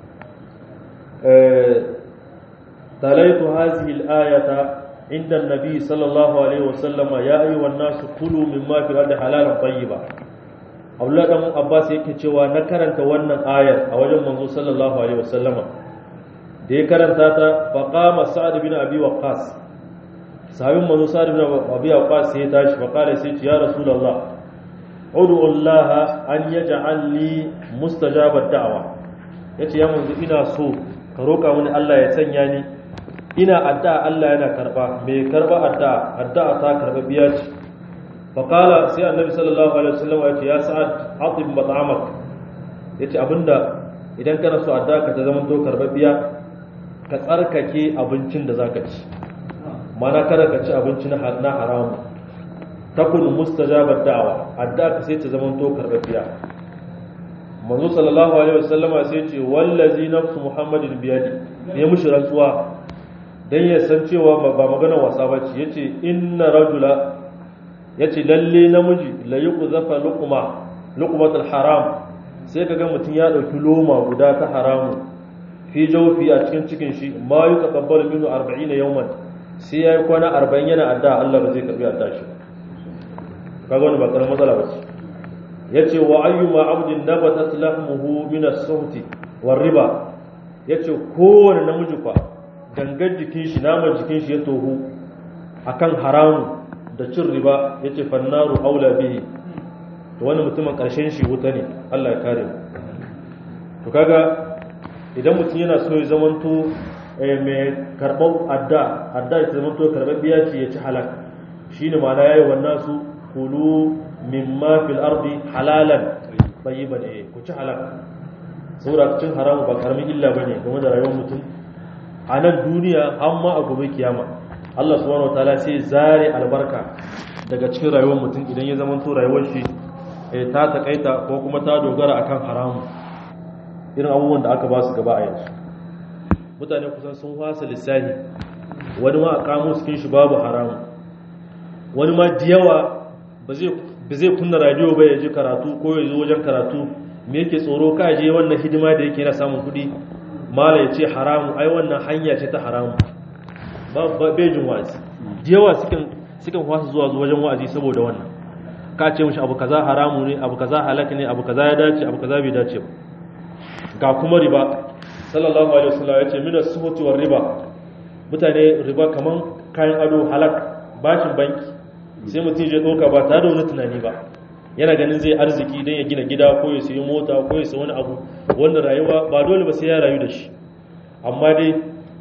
تليت هذه الآية عند النبي صلى الله عليه وسلم يا أيها الناس كلوا مما في الأرض حلالا طيبا Abdullah dan Abbas yake cewa na karanta wannan ayar a wajen manzo sallallahu alaihi wasallama da ya karanta ta faqama sa'ad bin abi waqqas sahabin manzo sa'ad bin abi waqqas sai ya tashi faqala sai ce ya rasulullah ud'u Allah an yaj'al li mustajabat da'wa yace ya manzo ina so ka roka mini Allah ya sanya ni ina addu'a Allah yana karba me karba addu'a addu'a ta karba biya ce faqala sai annabi sallallahu alaihi wasallam ya ce ya sa'ad atib mat'amak yace abinda idan kana so addu'a ka ta zama to karba biya ka tsarkake abincin da zaka ci mana kada ka ci abinci na haramu takun mustajabat da'wa adda ka sai ta zama to karbabiya manzo sallallahu alaihi wasallama sai ce wallazi nafsu muhammadin biyadi ne mushi rantsuwa dan ya san cewa ba magana wasa bace yace inna rajula yace lalle namiji la yuqzafa luqma luqmatul haram sai kaga mutun ya dauki loma guda ta haramu fi jawfi a cikin cikin shi ma yutaqabbalu minhu 40 yawman sai yayi kwana 40 yana adda Allah ba zai karbi adda shi kaga wannan ba karamin matsala bace yace wa ayyuma abdin nabatat lahmuhu min as-suhti war riba yace kowane namiji fa gangar jikin shi naman jikin shi ya tohu akan haramu da cin riba yace fannaru aula bihi to wani mutumin karshen shi wuta ne Allah ya kare mu to kaga idan mutum yana so ya zamanto mai karɓar adda adda ya zamanto karɓar biya ce ya ci halak shine ma'ana yayi wannan su kulu mimma fil ardi halalan tayyiban eh ku ci halak saboda cin haramu ba karamin illa bane game da rayuwar mutum a nan duniya amma a gobe kiyama Allah subhanahu wataala sai zare albarka daga cikin rayuwar mutum idan ya zama to rayuwar shi ta takaita ko kuma ta dogara akan haramu irin abubuwan da aka ba su gaba a yanzu mutane kusan sun fasa lissafi wani ma a kamo cikin shi babu haramu wani ma diyawa ba zai kunna radio ba ya ji karatu ko ya zo wajen karatu me yake tsoro ka je wannan hidima da yake na samun kuɗi mala ya ce haramu ai wannan hanya ce ta haramu ba bejin wa'azi yawa sukan sukan fasa zuwa wajen wa'azi saboda wannan ka ce mishi abu kaza haramu ne abu kaza halaka ne abu kaza ya dace abu kaza bai dace ba ga kuma riba sallallahu alaihi wasallam ya ce min as-suhuti war riba mutane riba kaman kayan ado halak bashin banki sai mutum ya doka ba tare da wani tunani ba yana ganin zai arziki don ya gina gida ko ya sayi mota ko ya sayi wani abu wanda rayuwa ba dole ba sai ya rayu da shi amma dai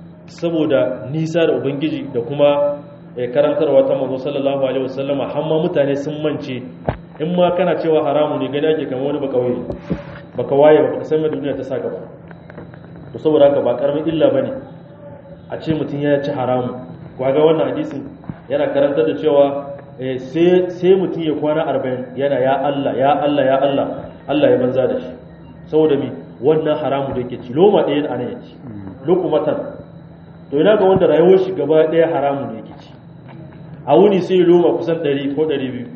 saboda nisa da ubangiji da kuma karantarwa ta manzo sallallahu alaihi wasallam hamma mutane sun mance in ma kana cewa haramu ne gani ake kamar wani baka waye baka waye ba baka san me duniya ta saka ba to saboda haka ba karamin illa bane a ce mutum ya ci haramu ga wannan hadisin yana karantar da cewa sai mutum ya kwana arba'in yana ya Allah ya Allah ya Allah Allah ya banza da shi saboda mi wannan haramu da yake ci loma ɗaya a nan ya ci lokumatan to ina ga wanda rayuwar shi gaba ɗaya haramu da yake ci a wuni sai ya loma kusan ɗari ko ɗari biyu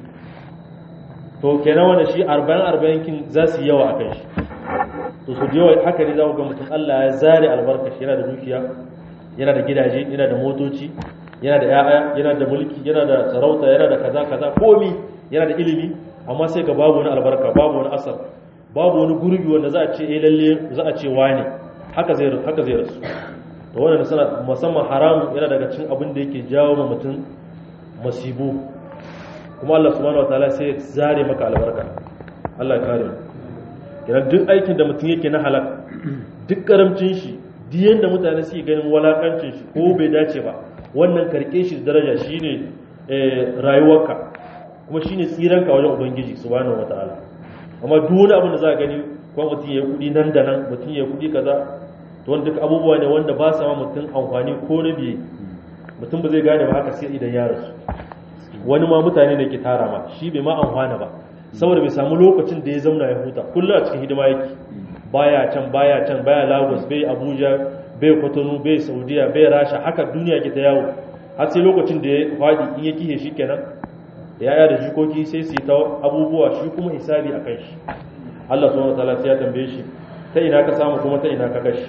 to kenan wanda shi arba'in arba'in kin za su yi yawa a kan shi to su da yawa haka ne za ku ga mutum Allah ya zare albarka shi yana da dukiya yana da gidaje yana da motoci yana da ya'ya yana da mulki yana da sarauta yana da kaza kaza komi yana da ilimi amma sai ga babu wani albarka babu wani asar babu wani gurbi wanda za a ce eh lalle za a ce wani haka zai haka zai rasu to wannan sana musamman haramu yana daga cikin abin da yake jawo ma mutum masibu kuma Allah subhanahu wataala sai ya zare maka albarka Allah ya kare mu kenan duk aikin da mutum yake na halak duk karamcin shi duk yanda mutane suke ganin walakancin shi ko bai dace ba wannan karke shi daraja shine rayuwarka kuma shine tsiranka wajen ubangiji subhanahu wataala amma duk wani abin da za ka gani ko mutum ya kudi nan da nan mutum ya kudi kaza to wanda duk abubuwa ne wanda ba sa ma mutum amfani ko na biye mutum ba zai gane ba haka sai idan ya rasu wani ma mutane ne ke tara ma shi bai ma amfana ba saboda bai samu lokacin da ya zauna ya huta kullum a cikin hidima yake baya can baya can baya lagos bai abuja bai kwatano bai saudiya bai rasha haka duniya ke ta yawo har sai lokacin da ya faɗi in ya kihe shi kenan yaya da jikoki sai su yi ta abubuwa shi kuma hisabi a kan shi Allah subhanahu wataala sai ya tambaye shi ta ina ka samu kuma ta ina ka kashi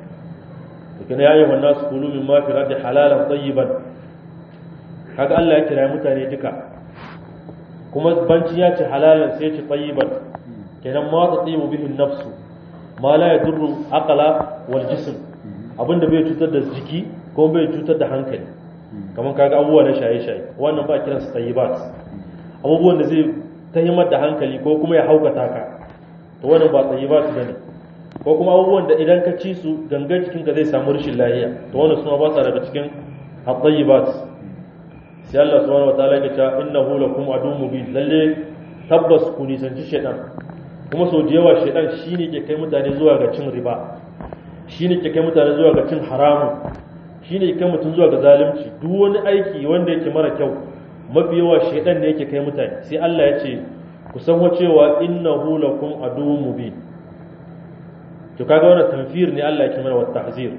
lakin ya ayyuhan nasu kulu mimma fi ardi halalan tayyiban kaga Allah ya kira mutane duka kuma banci ya ce halalan sai ya ce tayyiban kenan ma ta tayyibu bihi nafsu ma la yadurru aqla wal jism abin da bai cutar da jiki ko bai cutar da hankali kamar kaga abubuwa na shaye-shaye wannan ba kiran su tayyibat abubuwan da zai tahimmar da hankali ko kuma ya haukata ka to wannan ba tayyibat bane ko kuma abubuwan da idan ka ci su gangan jikinka zai samu rashin lafiya to wannan suma ba sa daga cikin at-tayyibat sai Allah subhanahu wataala ya ce innahu lakum aduwwun mubin lalle tabbas ku nisanci shaytan kuma sau da yawa shaytan shine ke kai mutane zuwa ga cin riba shine ke kai mutane zuwa ga cin haramun shine ke kai mutum zuwa ga zalunci duk wani aiki wanda yake mara kyau mafi yawa shaytan ne yake kai mutane sai Allah ya ce ku san cewa innahu lakum aduwwun mubin to kaga wannan tanfir ne Allah yake mana wa tahzir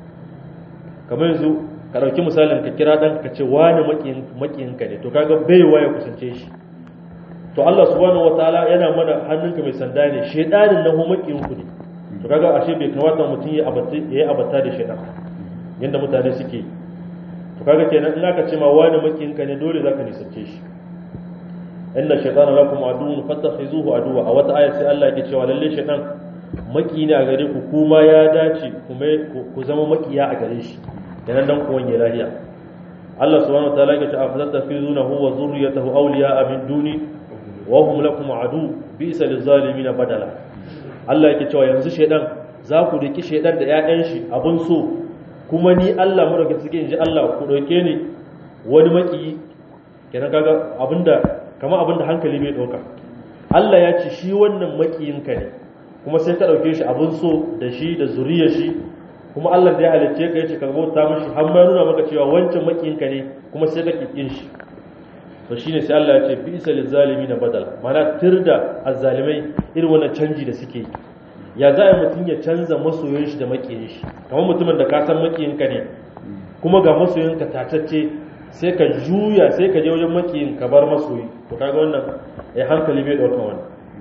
kamar yanzu ka dauki misalin ka kira dan ka ce wani makiyin makiyin ka ne to kaga bai ya kusance shi to Allah subhanahu wataala yana mana hannunka mai sanda ne shedanin nan makiyin ku ne to kaga ashe bai kamata mutum ya abata yayi abata da shedan yanda mutane suke to kaga kenan in aka ce ma wani makiyin ka ne dole zaka nisance shi inna shaytana lakum aduwwun fattakhizuhu aduwwa a wata aya sai Allah yake cewa lalle shaytan maki ne a gare ku kuma ya dace kuma ku zama makiya a gare shi yanan dan ku wanye lahiya Allah subhanahu wataala ya ce afatattakhizunahu wa zurriyatahu awliya'a min duni wa hum lakum adu bi'sa lizalimin badala Allah yake cewa yanzu shaydan za ku riki shaydan da ƴaƴan shi abun so kuma ni Allah mu daga cikin ji Allah ku dauke ni wani maki kenan kaga abinda kamar abinda hankali bai dauka Allah ya ce shi wannan makiyinka ne kuma sai ka ɗauke shi abin so da shi da zuriyar shi kuma Allah da ya halicce ka yace ka bauta mishi har ma nuna maka cewa wancan makiyinka ne kuma sai ka kikin shi to shine sai Allah ya ce bi isa lizalimin badal mana tirda azzalimai irin wannan canji da suke yi ya za a mutum ya canza masoyin shi da makiyin shi kamar mutumin da ka san makiyinka ne kuma ga masoyinka tatacce sai ka juya sai ka je wajen makiyin ka bar masoyi to kaga wannan ya hankali bai dauka wannan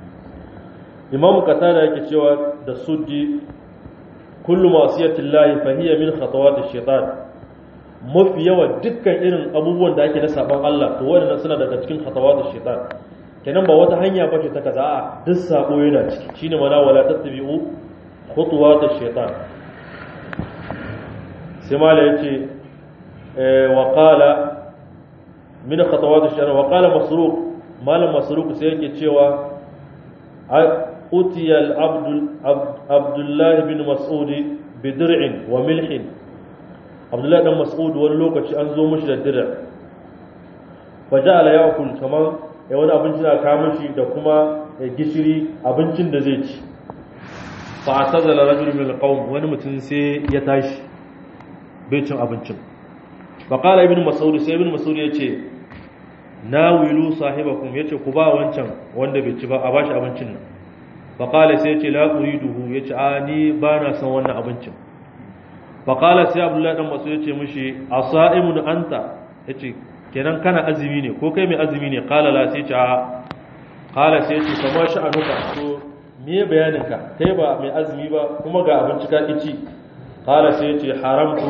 imamu qatada yake cewa da suddi kullu ma'siyatin lahi fa hiya min khatawati shaitan mafi yawa dukkan irin abubuwan da ake na saban Allah to waɗannan suna daga cikin khatawati shaitan kenan ba wata hanya ba ce ta kaza a duk sabo yana ciki shine mana wala tattabi'u khutuwati shaitan sai mala yace wa qala min khatawati shaitan wa qala masruq malam masruq sai yake cewa أتي العبد عبد الله بن مسعود بدرع وملح عبد الله بن مسعود wani lokaci an zo mishi da dir'a faja'ala ya'kul kaman ya wani abinci na kawo mishi da kuma gishiri abincin da zai ci fa atazala rajul min alqawm wani mutum sai ya tashi bai cin abincin fa qala ibn mas'ud sai ibn mas'ud yace nawilu sahibakum yace ku ba wancan wanda bai ci ba a bashi abincin nan faƙala sai ce la uriduhu ya ce a ni ba na son wannan abincin faƙala sai abdullahi ɗan masu ya ce mushi a sa'imun anta ya ce kenan kana azumi ne ko kai mai azumi ne ƙala la sai ce a ƙala sai ce kama shi a nuka to me bayaninka kai ba mai azumi ba kuma ga abinci ka ci ƙala sai ce haramtu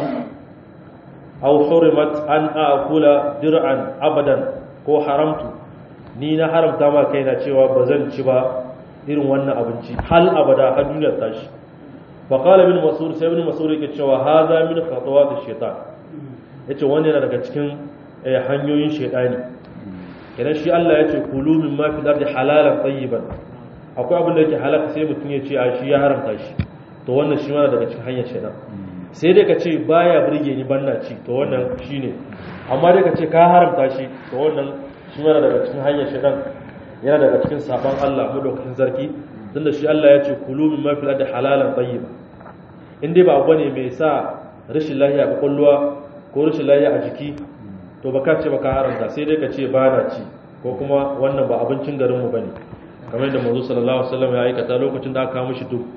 aw hurimat an akula dir'an abadan ko haramtu ni na haramta ma kaina cewa ba zan ci ba irin wannan abinci hal abada har duniyar tashi fa qala ibn mas'ud sai ibn mas'ud yake cewa hadha min khatawat ash-shaytan yace wannan yana daga cikin hanyoyin shaytani idan shi Allah yace kulu min ma fil ardi halalan tayyiban akwai abin da yake halaka sai mutum ya ce a shi ya haramta shi to wannan shi ma daga cikin hanyar shaytan sai dai ka ce baya burge ni banna ci to wannan shine amma dai ka ce ka haramta shi to wannan shi ma daga cikin hanyar shaytan yana daga cikin saban Allah madaukakin zarki tunda shi Allah ya ce kulu min ma fil ardi halalan tayyiba in dai ba abu ne mai sa rashin lafiya a kwakwalwa ko rashin lafiya a jiki to baka ce baka haramta sai dai ka ce ba na ci ko kuma wannan ba abincin garin mu bane kamar yadda manzo sallallahu alaihi wasallam ya aikata lokacin da aka kawo mishi duk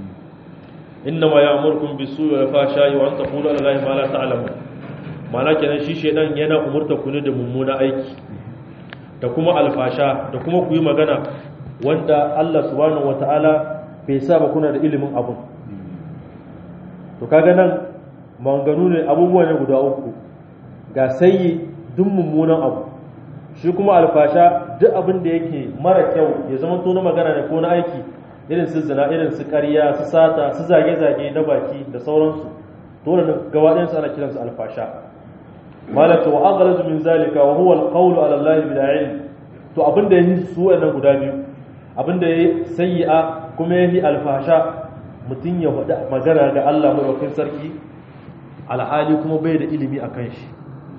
innama ya'murukum bisu'i wal fahsha'i wa an taqulu ala allahi ma la ta'lamun ma'ana kenan shi shedan yana umurta ku ne da mummuna aiki da kuma alfasha da kuma ku yi magana wanda Allah subhanahu wata'ala bai sa ba kuna da ilimin abun to kaga nan manganu ne abubuwa ne guda uku ga sayi duk mummunan abu shi kuma alfasha duk abin da yake mara kyau ya zama to na magana ne ko na aiki irin su zina irin su ƙarya su sata su zage-zage na baki da sauransu to wannan gaba ɗayan ana kiransu alfasha malaka wa aghlazu min zalika wa huwa alqawlu ala allahi bila ilm to abinda yayi su wannan guda biyu abinda yayi sayyi'a kuma yayi alfasha mutun ya faɗa magana ga Allah madaukakin sarki alhali kuma bai da ilimi akan shi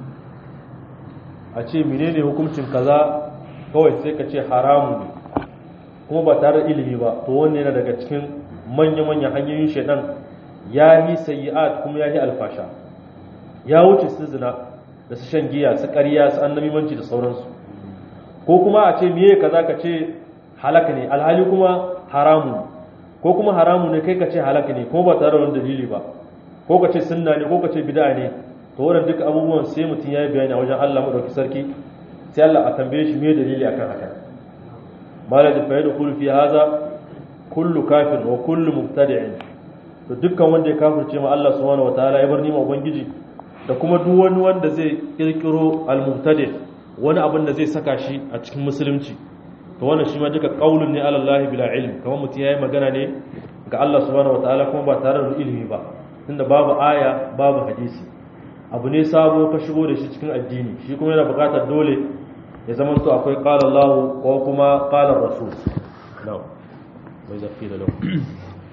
a ce menene hukuncin kaza kawai sai ka ce haramu ne kuma ba tare da ilimi ba to wanne yana daga cikin manya-manyan hanyoyin shaidan ya yi sayi'at kuma ya yi alfasha ya wuce su zina da su shan giya su ƙarya su annabimanci da sauransu ko kuma a ce miye kaza ka ce halaka ne alhali kuma haramu ko kuma haramu ne kai ka ce halaka ne kuma ba tare da wani dalili ba ko ka ce sunna ne ko ka ce bid'a ne to wannan duka abubuwan sai mutum ya yi bayani a wajen Allah madauki sarki sai Allah a tambaye shi me dalili akan haka malaka fa yadkhulu fi hadha kullu kafir wa kullu mubtadi'in to dukkan wanda ya kafirce ma Allah subhanahu wataala ya bar nima ubangiji da kuma duk wani wanda zai kirkiro al-mubtadi wani abin da zai saka shi a cikin musulunci to wannan shi ma duka qaulun ne ala Allah bila ilm kamar mutum yayi magana ne ga Allah subhanahu wataala kuma ba tare da ilimi ba tunda babu aya babu hadisi abu ne sabo ka shigo da shi cikin addini shi kuma yana buƙatar dole ya zama to akwai qala Allah ko kuma qala Rasul na'am wa idza qila lahu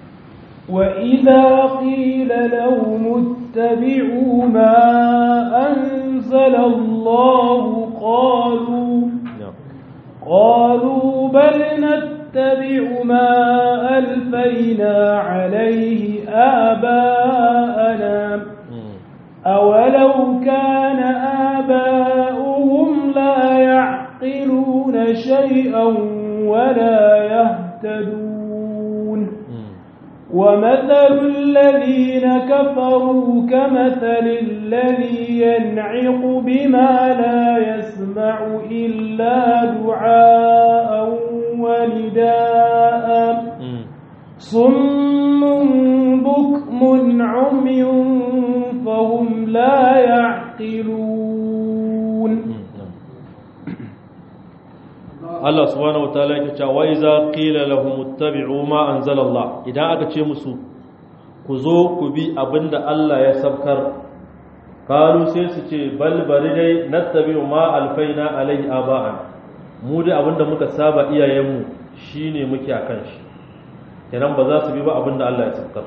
وإذا قيل لهم اتبعوا ما أنزل الله قالوا قالوا بل نتبع ما ألفينا عليه آباءنا أولو كان آباؤهم لا يعقلون شيئا ولا يهتدون ومثل الذين كفروا كمثل الذي ينعق بما لا يسمع إلا دعاء ونداء صم بكم عمي فهم لا يعقلون Allah subhanahu wataala yake cewa wa iza qila lahum ittabi'u ma anzala Allah idan aka ce musu ku zo ku bi abinda Allah ya sabkar kalu sai su ce bal bari dai nattabi'u ma alfaina alai aba'an mu dai abinda muka saba iyayenmu shine muke akan shi kenan ba za su bi ba abinda Allah ya sabkar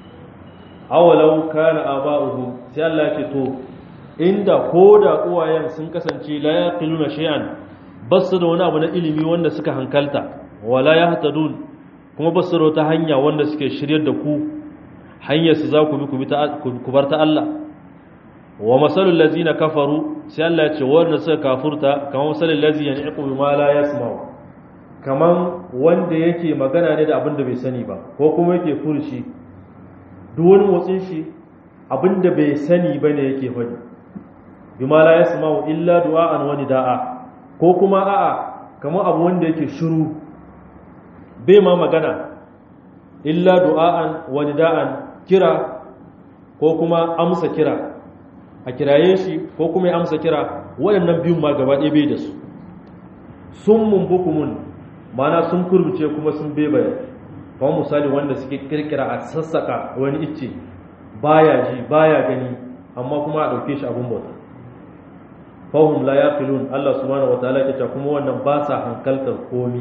awalau kana aba'uhum sai Allah ya ce to inda koda uwayen sun kasance la yaqiluna shay'an basu da wani abu na ilimi wanda suka hankalta wala ya hatadun kuma basu da wata hanya wanda suke shiryar da ku hanyar su za ku bi ku bar ta Allah wa masalul lazina kafaru sai Allah ya ce wanda suka kafurta kamar masalul lazina yaqu bima la yasma'u kaman wanda yake magana ne da abin da bai sani ba ko kuma yake furshi duk wani motsin shi abin da bai sani bane yake faɗi bima la yasma'u illa du'a'an wa nida'a ko kuma a'a kamar abu wanda yake shiru bai ma magana illa du'a'an wa nida'an kira ko kuma amsa kira a kiraye shi ko kuma ya amsa kira waɗannan biyun ma gaba ɗaya bai da su sun mumbukumun mana sun kurbuce kuma sun bebaye kamar misali wanda suke kirkira a sassaka wani icce baya ji baya gani amma kuma a ɗauke shi abin bauta fahim la yaqilun Allah subhanahu wataala ke ta kuma wannan ba sa hankaltar komi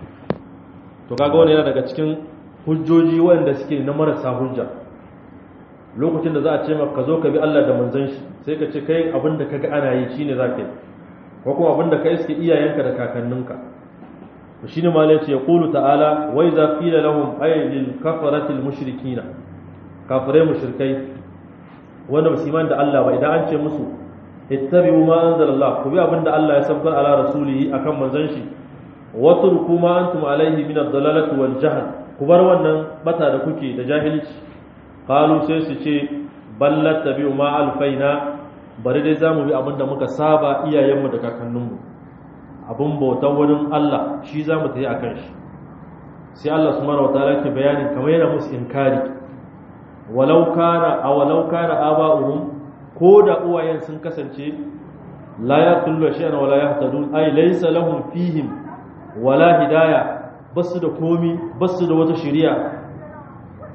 to kaga wannan yana daga cikin hujjoji wanda suke na marasa hujja lokacin da za a ce maka ka zo ka bi Allah da manzon shi sai ka ce kai abin da kaga ana yi shine za ka yi ko kuma abin da ka iske iyayenka da kakanninka to shine ma yace yaqulu ta'ala wa idza qila lahum ay lil kafarati al mushrikina kafirai mushrikai wanda musulman da Allah ba idan an ce musu ittabi'u ma anzalallah ku bi abinda Allah ya sabbar ala rasulihi akan manzon shi watruku ma antum alaihi min ad-dalalati wal jahl ku bar wannan bata da kuke da jahilci qalu sai su ce ballat tabi'u ma alfaina bari dai zamu bi abinda muka saba iyayenmu da kakanninmu abun bautan wurin Allah shi zamu tayi akan shi sai Allah subhanahu wataala ke bayani kamar yana musu inkari walau kana awalau kana aba'uhum ko da uwayen sun kasance la yaqulu shay'an wala yahtadun ay laysa lahum fihim wala hidaya basu da komi basu da wata shari'a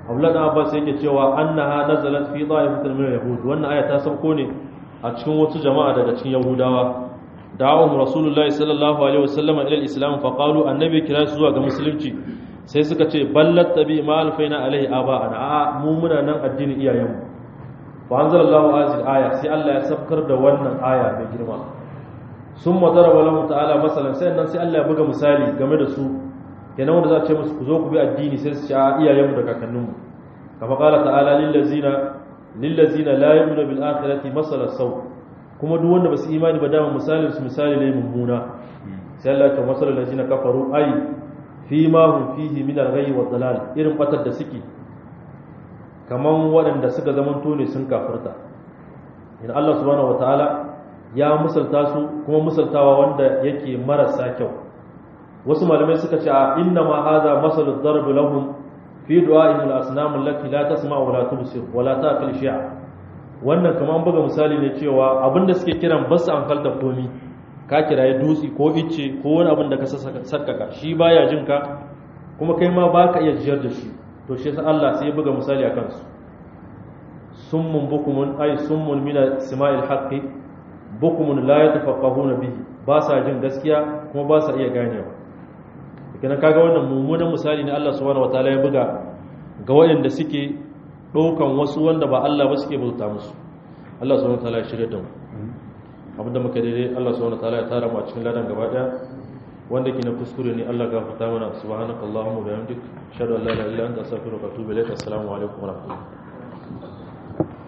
Abdullah Abbas yake cewa annaha nazalat fi dha'ifatin min al-yahud wannan aya ta sauko ne a cikin wasu jama'a daga cikin yahudawa da'awum rasulullahi sallallahu alaihi wasallam ila al-islam fa qalu annabi kira su zuwa ga musulunci sai suka ce ballat tabi ma alfaina alaihi aba'ana a mu muna nan addinin iyayenmu fa anzalallahu azil aya sai Allah ya sabkar da wannan aya mai girma sun madaraba lahu ta'ala masalan sai nan sai Allah ya buga misali game da su kenan wanda za a ce musu ku zo ku bi addini sai su ci a iyayenmu da kakanninmu kama qala ta'ala lil ladzina lil ladzina la yu'minu bil akhirati masala saw kuma duk wanda basu imani ba dama misalin su misali ne mummuna sai Allah ya ce masalal ladzina kafaru ay fi ma hum fihi min al-ghayyi wa dalal irin batar da suke kaman waɗanda suka zamanto ne sun kafirta in Allah subhanahu wataala ya musalta su kuma musaltawa wanda yake marasa kyau wasu malamai suka ce a inna ma hadha masalud darb lahum fi du'a'ihim al-asnam allati la tasma wa la tubsir wa la ta'qil shay'a wannan kaman buga misali ne cewa abinda suke kiran basu an falta komi ka kiraye dutsi ko icce ko wani abin da ka sakkaka shi baya jin ka kuma kai ma baka iya jiyar da shi to shi yasa Allah sai ya buga misali akan su summun bukumun ay summun min sima'il haqqi bukumun la yatafaqahuna bihi ba sa jin gaskiya kuma ba sa iya ganewa kenan kaga wannan mummunan misali ne Allah subhanahu wataala ya buga ga waɗanda suke ɗaukan wasu wanda ba Allah ba suke bauta musu Allah subhanahu wataala ya shirya da mu abinda muka daidai Allah subhanahu wataala ya tara mu a cikin ladan gaba daya wanda ke na kuskure ne Allah gafarta mana subhanakallahumma wa bihamdik ashhadu an la ilaha illa anta astaghfiruka wa atubu ilaik assalamu alaikum wa rahmatullahi